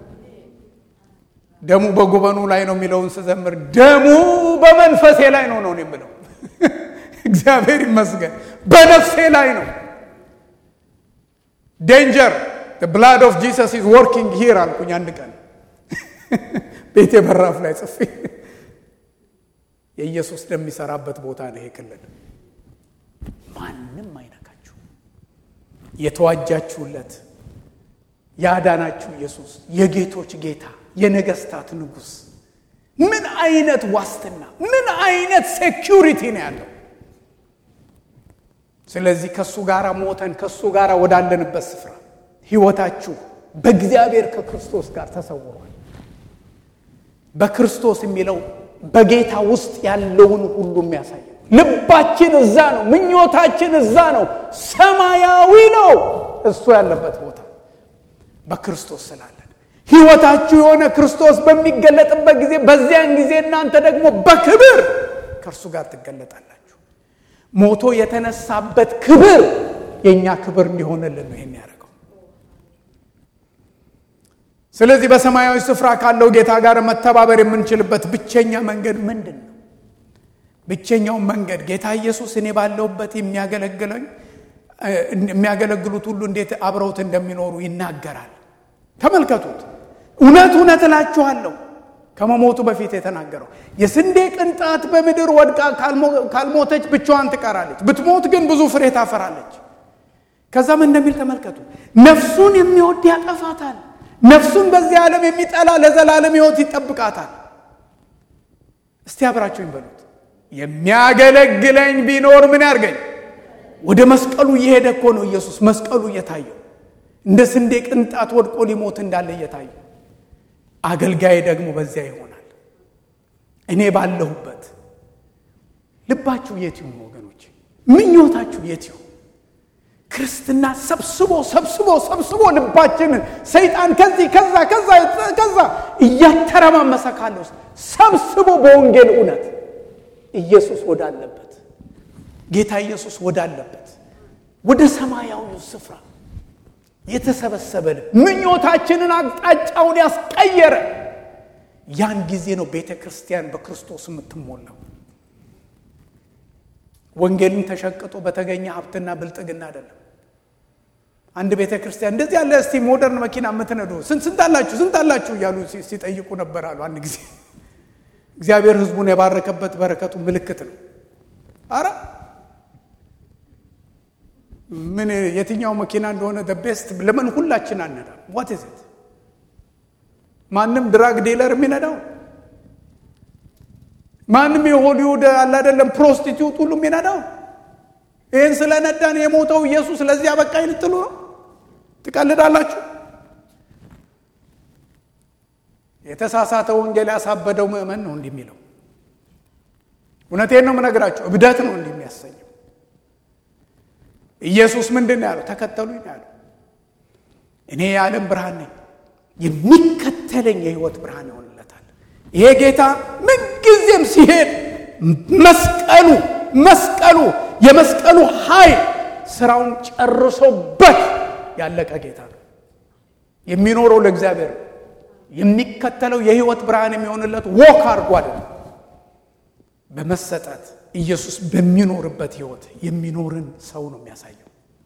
ደሙ በጉበኑ ላይ ነው የሚለውን ስዘምር ደሙ በመንፈሴ ላይ ነው ነው የምለው። እግዚአብሔር ይመስገን በነፍሴ ላይ ነው። ዴንጀር ብላድ ኦፍ ጂሰስ ኢዝ ወርኪንግ ሂር አልኩኝ አንድ ቀን ቤቴ በራፍ ላይ ጽፌ የኢየሱስ ደም የሚሰራበት ቦታ ነው ይሄ ክልል። ማንም አይነካችሁ። የተዋጃችሁለት ያዳናችሁ ኢየሱስ የጌቶች ጌታ የነገስታት ንጉሥ። ምን አይነት ዋስትና፣ ምን አይነት ሴኪሪቲ ነው ያለው። ስለዚህ ከእሱ ጋር ሞተን ከእሱ ጋር ወዳለንበት ስፍራ ህይወታችሁ በእግዚአብሔር ከክርስቶስ ጋር ተሰውሯል። በክርስቶስ የሚለው በጌታ ውስጥ ያለውን ሁሉ የሚያሳይ ልባችን እዛ ነው። ምኞታችን እዛ ነው። ሰማያዊ ነው እሱ ያለበት ቦታ በክርስቶስ ስላለን ህይወታችሁ የሆነ ክርስቶስ በሚገለጥበት ጊዜ በዚያን ጊዜ እናንተ ደግሞ በክብር ከእርሱ ጋር ትገለጣላችሁ። ሞቶ የተነሳበት ክብር የእኛ ክብር እንዲሆንልን ነው ይህን ያደረገው። ስለዚህ በሰማያዊ ስፍራ ካለው ጌታ ጋር መተባበር የምንችልበት ብቸኛ መንገድ ምንድን ነው? ብቸኛው መንገድ ጌታ ኢየሱስ እኔ ባለሁበት የሚያገለግለኝ የሚያገለግሉት ሁሉ እንዴት አብረውት እንደሚኖሩ ይናገራል። ተመልከቱት። እውነት እውነት እላችኋለሁ ከመሞቱ በፊት የተናገረው የስንዴ ቅንጣት በምድር ወድቃ ካልሞተች ብቻዋን ትቀራለች፣ ብትሞት ግን ብዙ ፍሬ ታፈራለች። ከዛም እንደሚል ተመልከቱ። ነፍሱን የሚወድ ያጠፋታል፣ ነፍሱን በዚህ ዓለም የሚጠላ ለዘላለም ሕይወት ይጠብቃታል። እስቲ አብራችሁኝ በሉት። የሚያገለግለኝ ቢኖር ምን ያርገኝ? ወደ መስቀሉ እየሄደ እኮ ነው ኢየሱስ። መስቀሉ እየታየው እንደ ስንዴ ቅንጣት ወድቆ ሊሞት እንዳለ እየታየው፣ አገልጋይ ደግሞ በዚያ ይሆናል። እኔ ባለሁበት ልባችሁ የት ይሁን ወገኖች? ምኞታችሁ የት ይሁን? ክርስትና ሰብስቦ ሰብስቦ ሰብስቦ ልባችንን ሰይጣን ከዚህ ከዛ ከዛ ከዛ እያተረማመሰ ካለ ውስጥ ሰብስቦ በወንጌል እውነት ኢየሱስ ወዳለበት ጌታ ኢየሱስ ወዳለበት ወደ ሰማያዊው ስፍራ የተሰበሰበ ልብ ምኞታችንን አቅጣጫውን ያስቀየረ ያን ጊዜ ነው ቤተ ክርስቲያን በክርስቶስ የምትሞላው። ወንጌልን ተሸቅጦ በተገኘ ሀብትና ብልጥግና አይደለም። አንድ ቤተ ክርስቲያን እንደዚህ ያለ እስቲ ሞደርን መኪና የምትነዱ ስንት ስንት አላችሁ ስንት አላችሁ እያሉ ሲጠይቁ ነበር አሉ። አንድ ጊዜ እግዚአብሔር ሕዝቡን የባረከበት በረከቱ ምልክት ነው። አረ ምን የትኛው መኪና እንደሆነ ቤስት ለምን ሁላችን አነዳም? ዋት ኢዝ ኢት ማንም ድራግ ዴለር የሚነዳው ማንም የሆሊውድ አለ አይደለም ፕሮስቲቲዩት ሁሉ የሚነዳው ይህን ስለነዳን የሞተው ኢየሱስ ለዚህ አበቃኝ ልትሉ ነው? ትቀልዳላችሁ። የተሳሳተ ወንጌል ያሳበደው ምዕመን ነው እንዲህ የሚለው። እውነቴን ነው የምነግራቸው፣ እብደት ነው እንዲህ የሚያሰኘው። ኢየሱስ ምንድን ነው ያለው? ተከተሉኝ ነው ያለው። እኔ የዓለም ብርሃን ነኝ፣ የሚከተለኝ የህይወት ብርሃን ይሆንለታል። ይሄ ጌታ ምንጊዜም ሲሄድ መስቀሉ መስቀሉ የመስቀሉ ኃይል ስራውን ጨርሶበት ያለቀ ጌታ ነው። የሚኖረው ለእግዚአብሔር ነው። የሚከተለው የህይወት ብርሃን የሚሆንለት ወክ አድርጎ አይደለም። በመሰጠት ኢየሱስ በሚኖርበት ህይወት የሚኖርን ሰው ነው የሚያሳየው።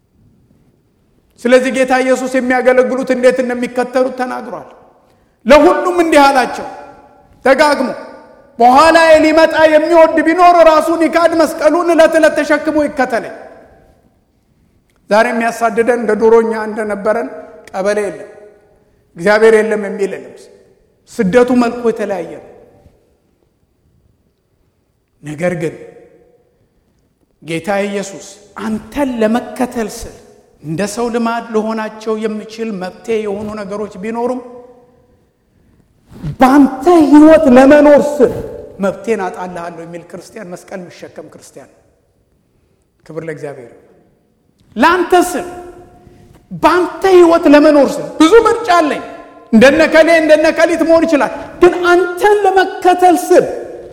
ስለዚህ ጌታ ኢየሱስ የሚያገለግሉት እንዴት እንደሚከተሉት ተናግሯል። ለሁሉም እንዲህ አላቸው ደጋግሞ በኋላ ሊመጣ የሚወድ ቢኖር ራሱን ይካድ፣ መስቀሉን ዕለት ዕለት ተሸክሞ ይከተለኝ። ዛሬ የሚያሳድደን እንደ ዱሮኛ እንደነበረን ቀበሌ የለም እግዚአብሔር የለም የሚል የለም። ስደቱ መልኩ የተለያየ ነው። ነገር ግን ጌታ ኢየሱስ አንተን ለመከተል ስል እንደ ሰው ልማድ ለሆናቸው የምችል መብቴ የሆኑ ነገሮች ቢኖሩም በአንተ ህይወት ለመኖር ስል መብቴን አጣልሃለሁ የሚል ክርስቲያን መስቀል የሚሸከም ክርስቲያን። ክብር ለእግዚአብሔር። ለአንተ ስል በአንተ ህይወት ለመኖር ስል ብዙ ምርጫ አለኝ። እንደነከሌ እንደነከሊት መሆን ይችላል። ግን አንተን ለመከተል ስል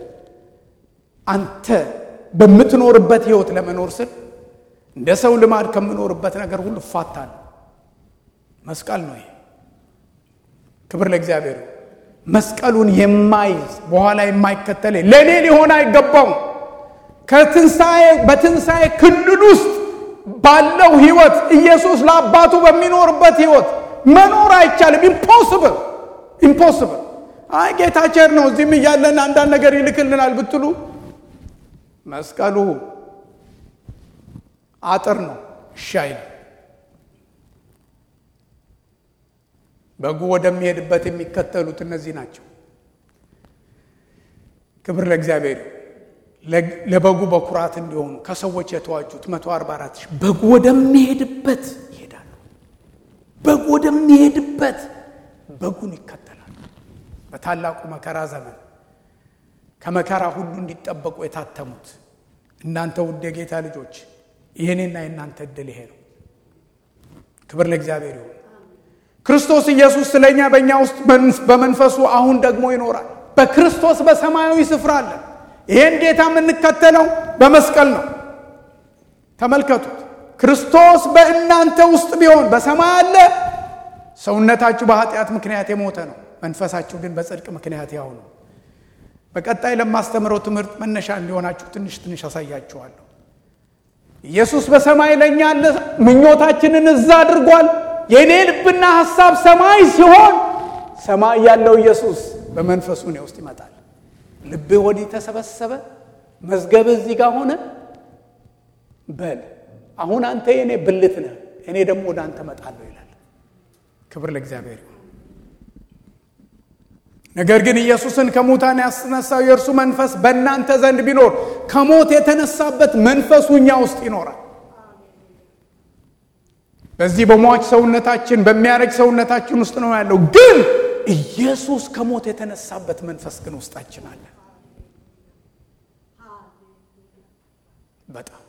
አንተ በምትኖርበት ህይወት ለመኖር ስል እንደ ሰው ልማድ ከምኖርበት ነገር ሁሉ እፋታለሁ። መስቀል ነው ይሄ። ክብር ለእግዚአብሔር። መስቀሉን የማይዝ በኋላ የማይከተል ለእኔ ሊሆን አይገባውም። ከትንሣኤ በትንሣኤ ክልል ውስጥ ባለው ህይወት ኢየሱስ ለአባቱ በሚኖርበት ህይወት መኖር አይቻልም። ኢምፖስብል ኢምፖስብል። አይ ጌታ ቸር ነው እዚህም እያለን አንዳንድ ነገር ይልክልናል ብትሉ መስቀሉ አጥር ነው ሻይ በጉ ወደሚሄድበት የሚከተሉት እነዚህ ናቸው። ክብር ለእግዚአብሔር። ለበጉ በኩራት እንዲሆኑ ከሰዎች የተዋጁት 144 ሺህ በጉ ወደሚሄድበት ይሄዳሉ። በጉ ወደሚሄድበት በጉን ይከተላሉ። በታላቁ መከራ ዘመን ከመከራ ሁሉ እንዲጠበቁ የታተሙት እናንተ ውድ የጌታ ልጆች ይህኔና የእናንተ እድል ይሄ ነው። ክብር ለእግዚአብሔር ይሁን። ክርስቶስ ኢየሱስ ስለኛ በእኛ ውስጥ በመንፈሱ አሁን ደግሞ ይኖራል። በክርስቶስ በሰማያዊ ስፍራ አለ። ይህን ጌታ የምንከተለው በመስቀል ነው። ተመልከቱት። ክርስቶስ በእናንተ ውስጥ ቢሆን በሰማይ አለ። ሰውነታችሁ በኃጢአት ምክንያት የሞተ ነው፣ መንፈሳችሁ ግን በጽድቅ ምክንያት ያው ነው። በቀጣይ ለማስተምረው ትምህርት መነሻ እንዲሆናችሁ ትንሽ ትንሽ አሳያችኋለሁ። ኢየሱስ በሰማይ ለእኛ አለ። ምኞታችንን እዛ አድርጓል። የእኔ ልብና ሐሳብ ሰማይ ሲሆን ሰማይ ያለው ኢየሱስ በመንፈሱ እኔ ውስጥ ይመጣል። ልብህ ወዲህ ተሰበሰበ፣ መዝገብህ እዚህ ጋር ሆነ። በል አሁን አንተ የእኔ ብልት ነህ፣ እኔ ደግሞ ወደ አንተ እመጣለሁ ይላል። ክብር ለእግዚአብሔር ይሁን። ነገር ግን ኢየሱስን ከሙታን ያስነሳው የእርሱ መንፈስ በእናንተ ዘንድ ቢኖር ከሞት የተነሳበት መንፈሱ እኛ ውስጥ ይኖራል። በዚህ በሟች ሰውነታችን በሚያረግ ሰውነታችን ውስጥ ነው ያለው። ግን ኢየሱስ ከሞት የተነሳበት መንፈስ ግን ውስጣችን አለ። በጣም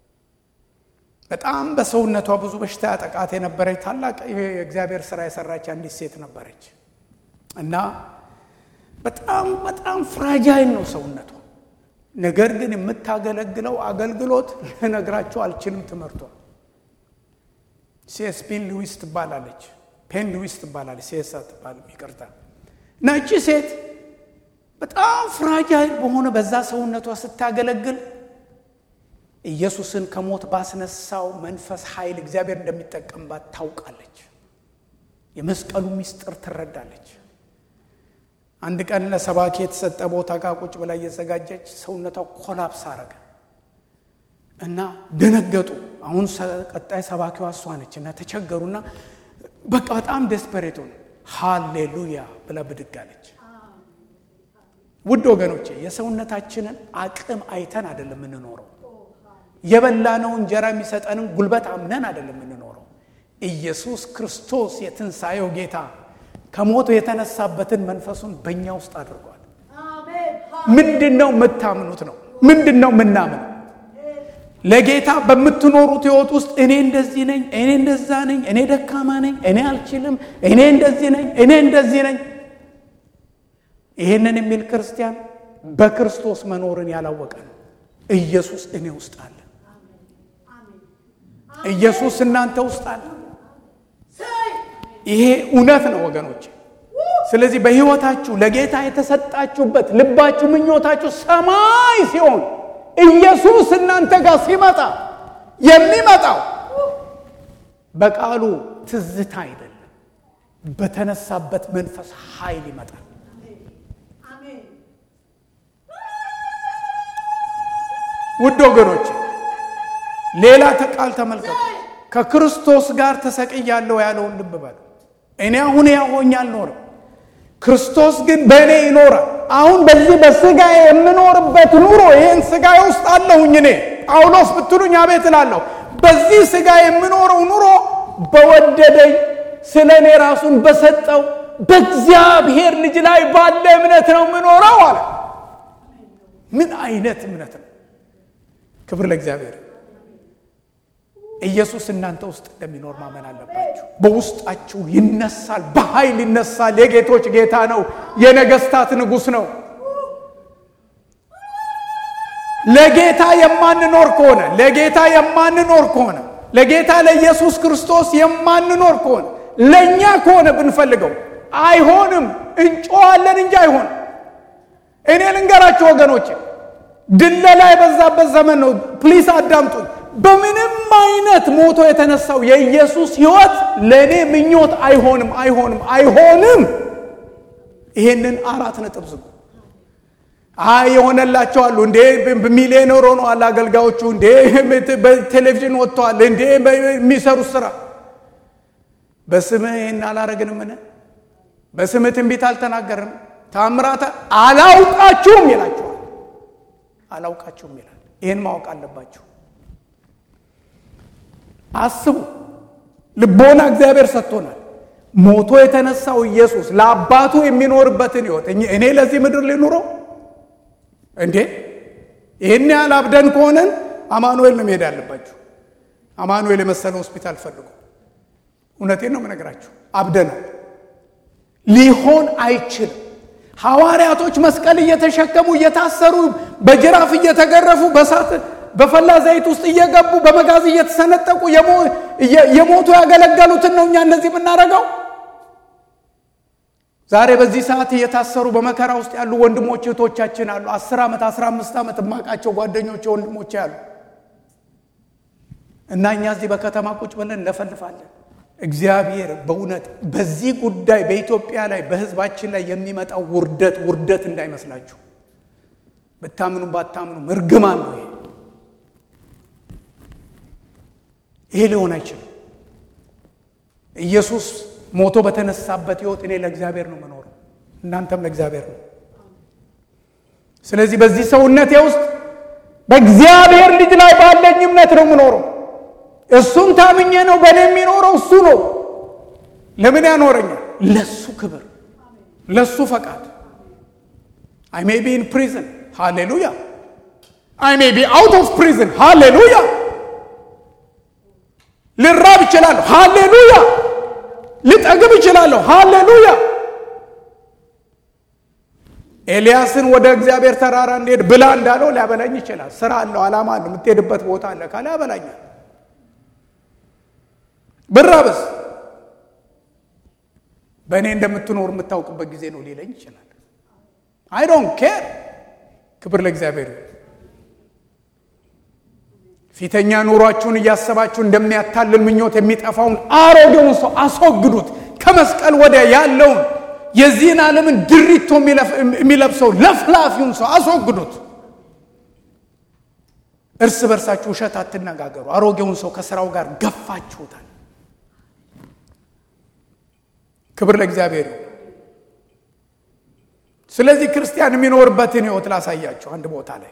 በጣም በሰውነቷ ብዙ በሽታ ያጠቃት የነበረች ታላቅ የእግዚአብሔር ስራ የሰራች አንዲት ሴት ነበረች እና በጣም በጣም ፍራጃይል ነው ሰውነቷ። ነገር ግን የምታገለግለው አገልግሎት ልነግራችሁ አልችልም። ትምህርቷ ሴስ ፔን ሉዊስ ትባላለች። ፔን ሉዊስ ትባላለች። ሴስ አትባልም፣ ይቅርታ። እና እቺ ሴት በጣም ፍራጃይል በሆነ በዛ ሰውነቷ ስታገለግል ኢየሱስን ከሞት ባስነሳው መንፈስ ኃይል እግዚአብሔር እንደሚጠቀምባት ታውቃለች። የመስቀሉ ምስጢር ትረዳለች። አንድ ቀን ለሰባኪ የተሰጠ ቦታ ጋር ቁጭ ብላ እየዘጋጀች ሰውነቷ ኮላፕስ አረገ እና ደነገጡ። አሁን ቀጣይ ሰባኪዋ እሷ ነች እና ተቸገሩና በቃ በጣም ዴስፐሬት ሆኑ። ሃሌሉያ ብላ ብድግ አለች። ውድ ወገኖቼ የሰውነታችንን አቅም አይተን አይደለም የምንኖረው። የበላነው እንጀራ የሚሰጠንን ጉልበት አምነን አይደለም የምንኖረው። ኢየሱስ ክርስቶስ የትንሣኤው ጌታ ከሞቱ የተነሳበትን መንፈሱን በእኛ ውስጥ አድርጓል። ምንድን ነው የምታምኑት ነው? ምንድን ነው የምናምነው? ለጌታ በምትኖሩት ህይወት ውስጥ እኔ እንደዚህ ነኝ፣ እኔ እንደዛ ነኝ፣ እኔ ደካማ ነኝ፣ እኔ አልችልም፣ እኔ እንደዚህ ነኝ፣ እኔ እንደዚህ ነኝ። ይህንን የሚል ክርስቲያን በክርስቶስ መኖርን ያላወቀ ነው። ኢየሱስ እኔ ውስጥ አለ። ኢየሱስ እናንተ ውስጥ አለ። ይሄ እውነት ነው ወገኖች። ስለዚህ በህይወታችሁ ለጌታ የተሰጣችሁበት ልባችሁ፣ ምኞታችሁ ሰማይ ሲሆን ኢየሱስ እናንተ ጋር ሲመጣ የሚመጣው በቃሉ ትዝታ አይደለም፣ በተነሳበት መንፈስ ኃይል ይመጣል። ውድ ወገኖች ሌላ ቃል ተመልከቱ። ከክርስቶስ ጋር ተሰቅያለሁ ያለውን ልብ በሉ። እኔ አሁን ያሆኝ አልኖርም፣ ክርስቶስ ግን በእኔ ይኖራል። አሁን በዚህ በስጋ የምኖርበት ኑሮ ይህን ስጋ ውስጥ አለሁኝ እኔ ጳውሎስ ብትሉኝ አቤት እላለሁ። በዚህ ስጋ የምኖረው ኑሮ በወደደኝ ስለ እኔ ራሱን በሰጠው በእግዚአብሔር ልጅ ላይ ባለ እምነት ነው የምኖረው አለ። ምን አይነት እምነት ነው! ክብር ለእግዚአብሔር። ኢየሱስ እናንተ ውስጥ እንደሚኖር ማመን አለባችሁ። በውስጣችሁ ይነሳል፣ በኃይል ይነሳል። የጌቶች ጌታ ነው፣ የነገስታት ንጉሥ ነው። ለጌታ የማንኖር ከሆነ ለጌታ የማንኖር ከሆነ ለጌታ ለኢየሱስ ክርስቶስ የማንኖር ከሆነ ለእኛ ከሆነ ብንፈልገው አይሆንም። እንጮዋለን እንጂ አይሆንም። እኔ ልንገራችሁ ወገኖች፣ ድለላ የበዛበት ዘመን ነው። ፕሊስ አዳምጡኝ። በምንም አይነት ሞቶ የተነሳው የኢየሱስ ሕይወት ለእኔ ምኞት አይሆንም፣ አይሆንም፣ አይሆንም። ይሄንን አራት ነጥብ ዝጉ። አይ የሆነላቸዋሉ እንዴ ሚሊዮነር ሆነዋል አገልጋዮቹ፣ እንዴ በቴሌቪዥን ወጥተዋል፣ እንዴ የሚሰሩት ስራ በስምህ ይህን አላረግንምን? በስምህ ትንቢት አልተናገርም? ታምራተ አላውቃችሁም ይላችኋል። አላውቃችሁም ይላል። ይህን ማወቅ አለባችሁ። አስቡ። ልቦና እግዚአብሔር ሰጥቶናል። ሞቶ የተነሳው ኢየሱስ ለአባቱ የሚኖርበትን ህይወት እኔ ለዚህ ምድር ሊኑረው እንዴ? ይህን ያህል አብደን ከሆነን አማኑኤል ነው መሄድ ያለባችሁ። አማኑኤል የመሰለ ሆስፒታል ፈልጉ። እውነቴን ነው የምነግራችሁ። አብደናል። ሊሆን አይችልም። ሐዋርያቶች መስቀል እየተሸከሙ እየታሰሩ በጅራፍ እየተገረፉ በሳት በፈላ ዘይት ውስጥ እየገቡ በመጋዝ እየተሰነጠቁ የሞቱ ያገለገሉትን ነው እኛ እንደዚህ የምናደርገው። ዛሬ በዚህ ሰዓት እየታሰሩ በመከራ ውስጥ ያሉ ወንድሞች እህቶቻችን አሉ። አስር ዓመት አስራ አምስት ዓመት የማውቃቸው ጓደኞች ወንድሞች አሉ እና እኛ እዚህ በከተማ ቁጭ ብለን እንለፈልፋለን። እግዚአብሔር በእውነት በዚህ ጉዳይ በኢትዮጵያ ላይ በሕዝባችን ላይ የሚመጣው ውርደት ውርደት እንዳይመስላችሁ። ብታምኑ ባታምኑ እርግማን ነው ይሄ። ይሄ ሊሆን አይችልም። ኢየሱስ ሞቶ በተነሳበት ሕይወት እኔ ለእግዚአብሔር ነው የምኖረው፣ እናንተም ለእግዚአብሔር ነው። ስለዚህ በዚህ ሰውነቴ ውስጥ በእግዚአብሔር ልጅ ላይ ባለኝ እምነት ነው የምኖረው። እሱን ታምኜ ነው በእኔ የሚኖረው። እሱ ነው ለምን ያኖረኛል? ለሱ ክብር፣ ለሱ ፈቃድ። አይ ሜይ ቢ ኢን ፕሪዝን ሃሌሉያ። አይ ሜይ ቢ አውት ኦፍ ፕሪዝን ሃሌሉያ። ልራብ እችላለሁ ሃሌሉያ። ልጠግብ እችላለሁ ሃሌሉያ። ኤልያስን ወደ እግዚአብሔር ተራራ እንሄድ ብላ እንዳለው ሊያበላኝ ይችላል። ስራ አለው፣ ዓላማ አለው፣ የምትሄድበት ቦታ አለ ካለ ያበላኛል። ብራብስ በእኔ እንደምትኖር የምታውቅበት ጊዜ ነው ሊለኝ ይችላል። አይ ዶንት ኬር። ክብር ለእግዚአብሔር። ፊተኛ ኑሯችሁን እያሰባችሁ እንደሚያታልል ምኞት የሚጠፋውን አሮጌውን ሰው አስወግዱት። ከመስቀል ወዲያ ያለውን የዚህን ዓለምን ድሪቶ የሚለብሰው ለፍላፊውን ሰው አስወግዱት። እርስ በርሳችሁ ውሸት አትነጋገሩ። አሮጌውን ሰው ከስራው ጋር ገፋችሁታል። ክብር ለእግዚአብሔር። ስለዚህ ክርስቲያን የሚኖርበትን ህይወት ላሳያችሁ አንድ ቦታ ላይ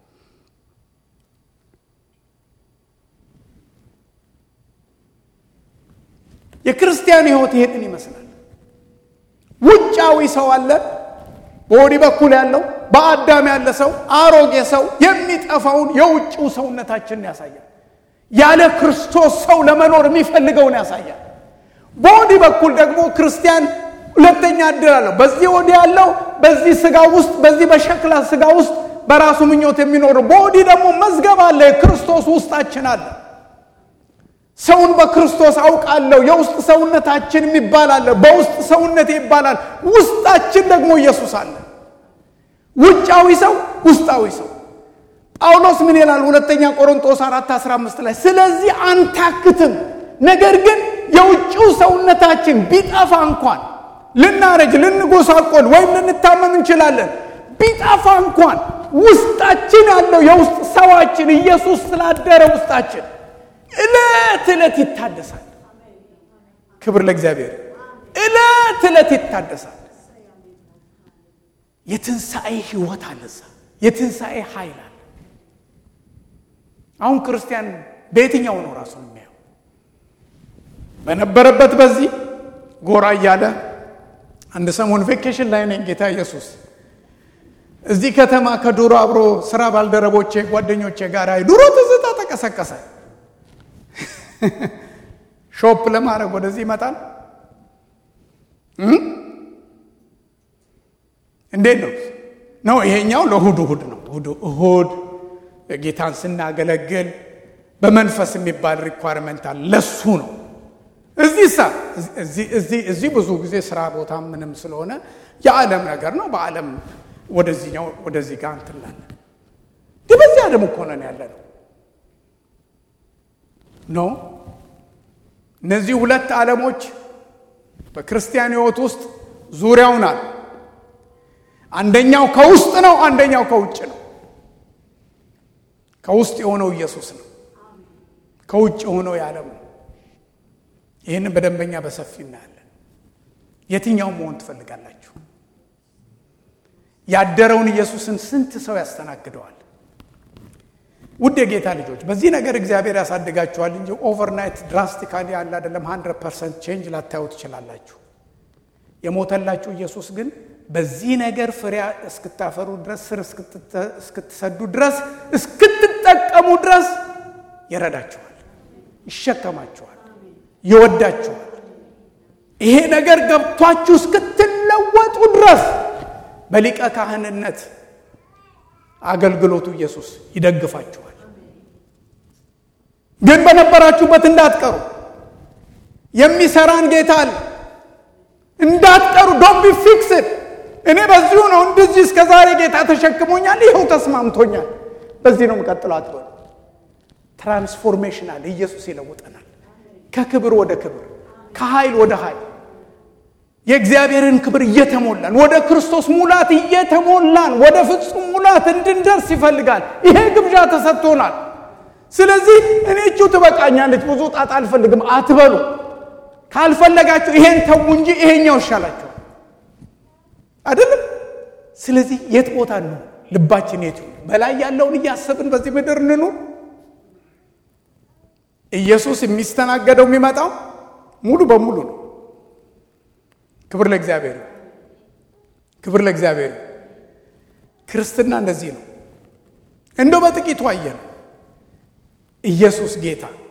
የክርስቲያን ህይወት ይሄንን ይመስላል። ውጫዊ ሰው አለ፣ በወዲህ በኩል ያለው በአዳም ያለ ሰው አሮጌ ሰው የሚጠፋውን የውጭው ሰውነታችንን ያሳያል። ያለ ክርስቶስ ሰው ለመኖር የሚፈልገውን ያሳያል። በወዲህ በኩል ደግሞ ክርስቲያን ሁለተኛ እድል አለው። በዚህ ወዲህ ያለው በዚህ ስጋ ውስጥ በዚህ በሸክላ ስጋ ውስጥ በራሱ ምኞት የሚኖረው በወዲህ ደግሞ መዝገብ አለ። የክርስቶስ ውስጣችን አለ። ሰውን በክርስቶስ አውቃለሁ። የውስጥ ሰውነታችን የሚባል አለ። በውስጥ ሰውነቴ ይባላል። ውስጣችን ደግሞ ኢየሱስ አለ። ውጫዊ ሰው፣ ውስጣዊ ሰው። ጳውሎስ ምን ይላል? ሁለተኛ ቆሮንቶስ አራት አስራ አምስት ላይ ስለዚህ አንታክትም፣ ነገር ግን የውጭው ሰውነታችን ቢጠፋ እንኳን ልናረጅ፣ ልንጎሳቆል ወይም ልንታመም እንችላለን። ቢጠፋ እንኳን ውስጣችን ያለው የውስጥ ሰዋችን ኢየሱስ ስላደረ ውስጣችን እለት እለት ይታደሳል። ክብር ለእግዚአብሔር። እለት እለት ይታደሳል። የትንሣኤ ህይወት አለዛ የትንሣኤ ኃይል አለ። አሁን ክርስቲያን በየትኛው ነው ራሱን የሚያየው? በነበረበት በዚህ ጎራ እያለ አንድ ሰሞን ቬኬሽን ላይ ነኝ ጌታ ኢየሱስ እዚህ ከተማ ከድሮ አብሮ ስራ ባልደረቦቼ ጓደኞቼ ጋር ድሮ ትዝታ ተቀሰቀሰ። ሾፕ ለማድረግ ወደዚህ ይመጣል። እንዴት ነው ነው? ይሄኛው ለእሁድ እሁድ ነው። እሁድ እሁድ ጌታን ስናገለግል በመንፈስ የሚባል ሪኳርመንት አለ። ለሱ ነው። እዚህ ሳ እዚህ ብዙ ጊዜ ስራ ቦታ ምንም ስለሆነ የዓለም ነገር ነው። በዓለም ወደዚህኛው ወደዚህ ጋር እንትላለን። ግን በዚህ ዓለም እኮ ነን ያለ ነው ኖ እነዚህ ሁለት ዓለሞች በክርስቲያን ሕይወት ውስጥ ዙሪያውን አሉ። አንደኛው ከውስጥ ነው፣ አንደኛው ከውጭ ነው። ከውስጥ የሆነው ኢየሱስ ነው። ከውጭ የሆነው የዓለም ነው። ይህንን በደንበኛ በሰፊ እናያለን። የትኛው መሆን ትፈልጋላችሁ? ያደረውን ኢየሱስን ስንት ሰው ያስተናግደዋል? ውድ የጌታ ልጆች በዚህ ነገር እግዚአብሔር ያሳድጋችኋል እንጂ ኦቨርናይት ድራስቲካሊ ያለ አይደለም። ሀንድረድ ፐርሰንት ቼንጅ ላታዩ ትችላላችሁ። የሞተላችሁ ኢየሱስ ግን በዚህ ነገር ፍሬ እስክታፈሩ ድረስ ስር እስክትሰዱ ድረስ እስክትጠቀሙ ድረስ ይረዳችኋል፣ ይሸከማችኋል፣ ይወዳችኋል። ይሄ ነገር ገብቷችሁ እስክትለወጡ ድረስ በሊቀ ካህንነት አገልግሎቱ ኢየሱስ ይደግፋችኋል። ግን በነበራችሁበት እንዳትቀሩ የሚሰራን ጌታ አለ። እንዳትቀሩ ዶንት ቢ ፊክስድ። እኔ በዚሁ ነው እንደዚህ እስከ ዛሬ ጌታ ተሸክሞኛል፣ ይኸው ተስማምቶኛል፣ በዚህ ነው የምቀጥለው አትበሉ። ትራንስፎርሜሽን አለ። ኢየሱስ ይለውጠናል። ከክብር ወደ ክብር፣ ከኃይል ወደ ኃይል የእግዚአብሔርን ክብር እየተሞላን ወደ ክርስቶስ ሙላት እየተሞላን ወደ ፍጹም ሙላት እንድንደርስ ይፈልጋል። ይሄ ግብዣ ተሰጥቶናል። ስለዚህ እኔ እቹ ትበቃኛለች፣ ብዙ ጣጣ አልፈልግም አትበሉ። ካልፈለጋችሁ ይሄን ተዉ እንጂ ይሄኛው ይሻላችኋል አይደለም። ስለዚህ የት ቦታ ነው ልባችን? የት በላይ ያለውን እያሰብን በዚህ ምድር እንኑር። ኢየሱስ የሚስተናገደው የሚመጣው ሙሉ በሙሉ ነው። ክብር ለእግዚአብሔር፣ ክብር ለእግዚአብሔር። ክርስትና እንደዚህ ነው። እንደው በጥቂቱ አየን። ኢየሱስ ጌታ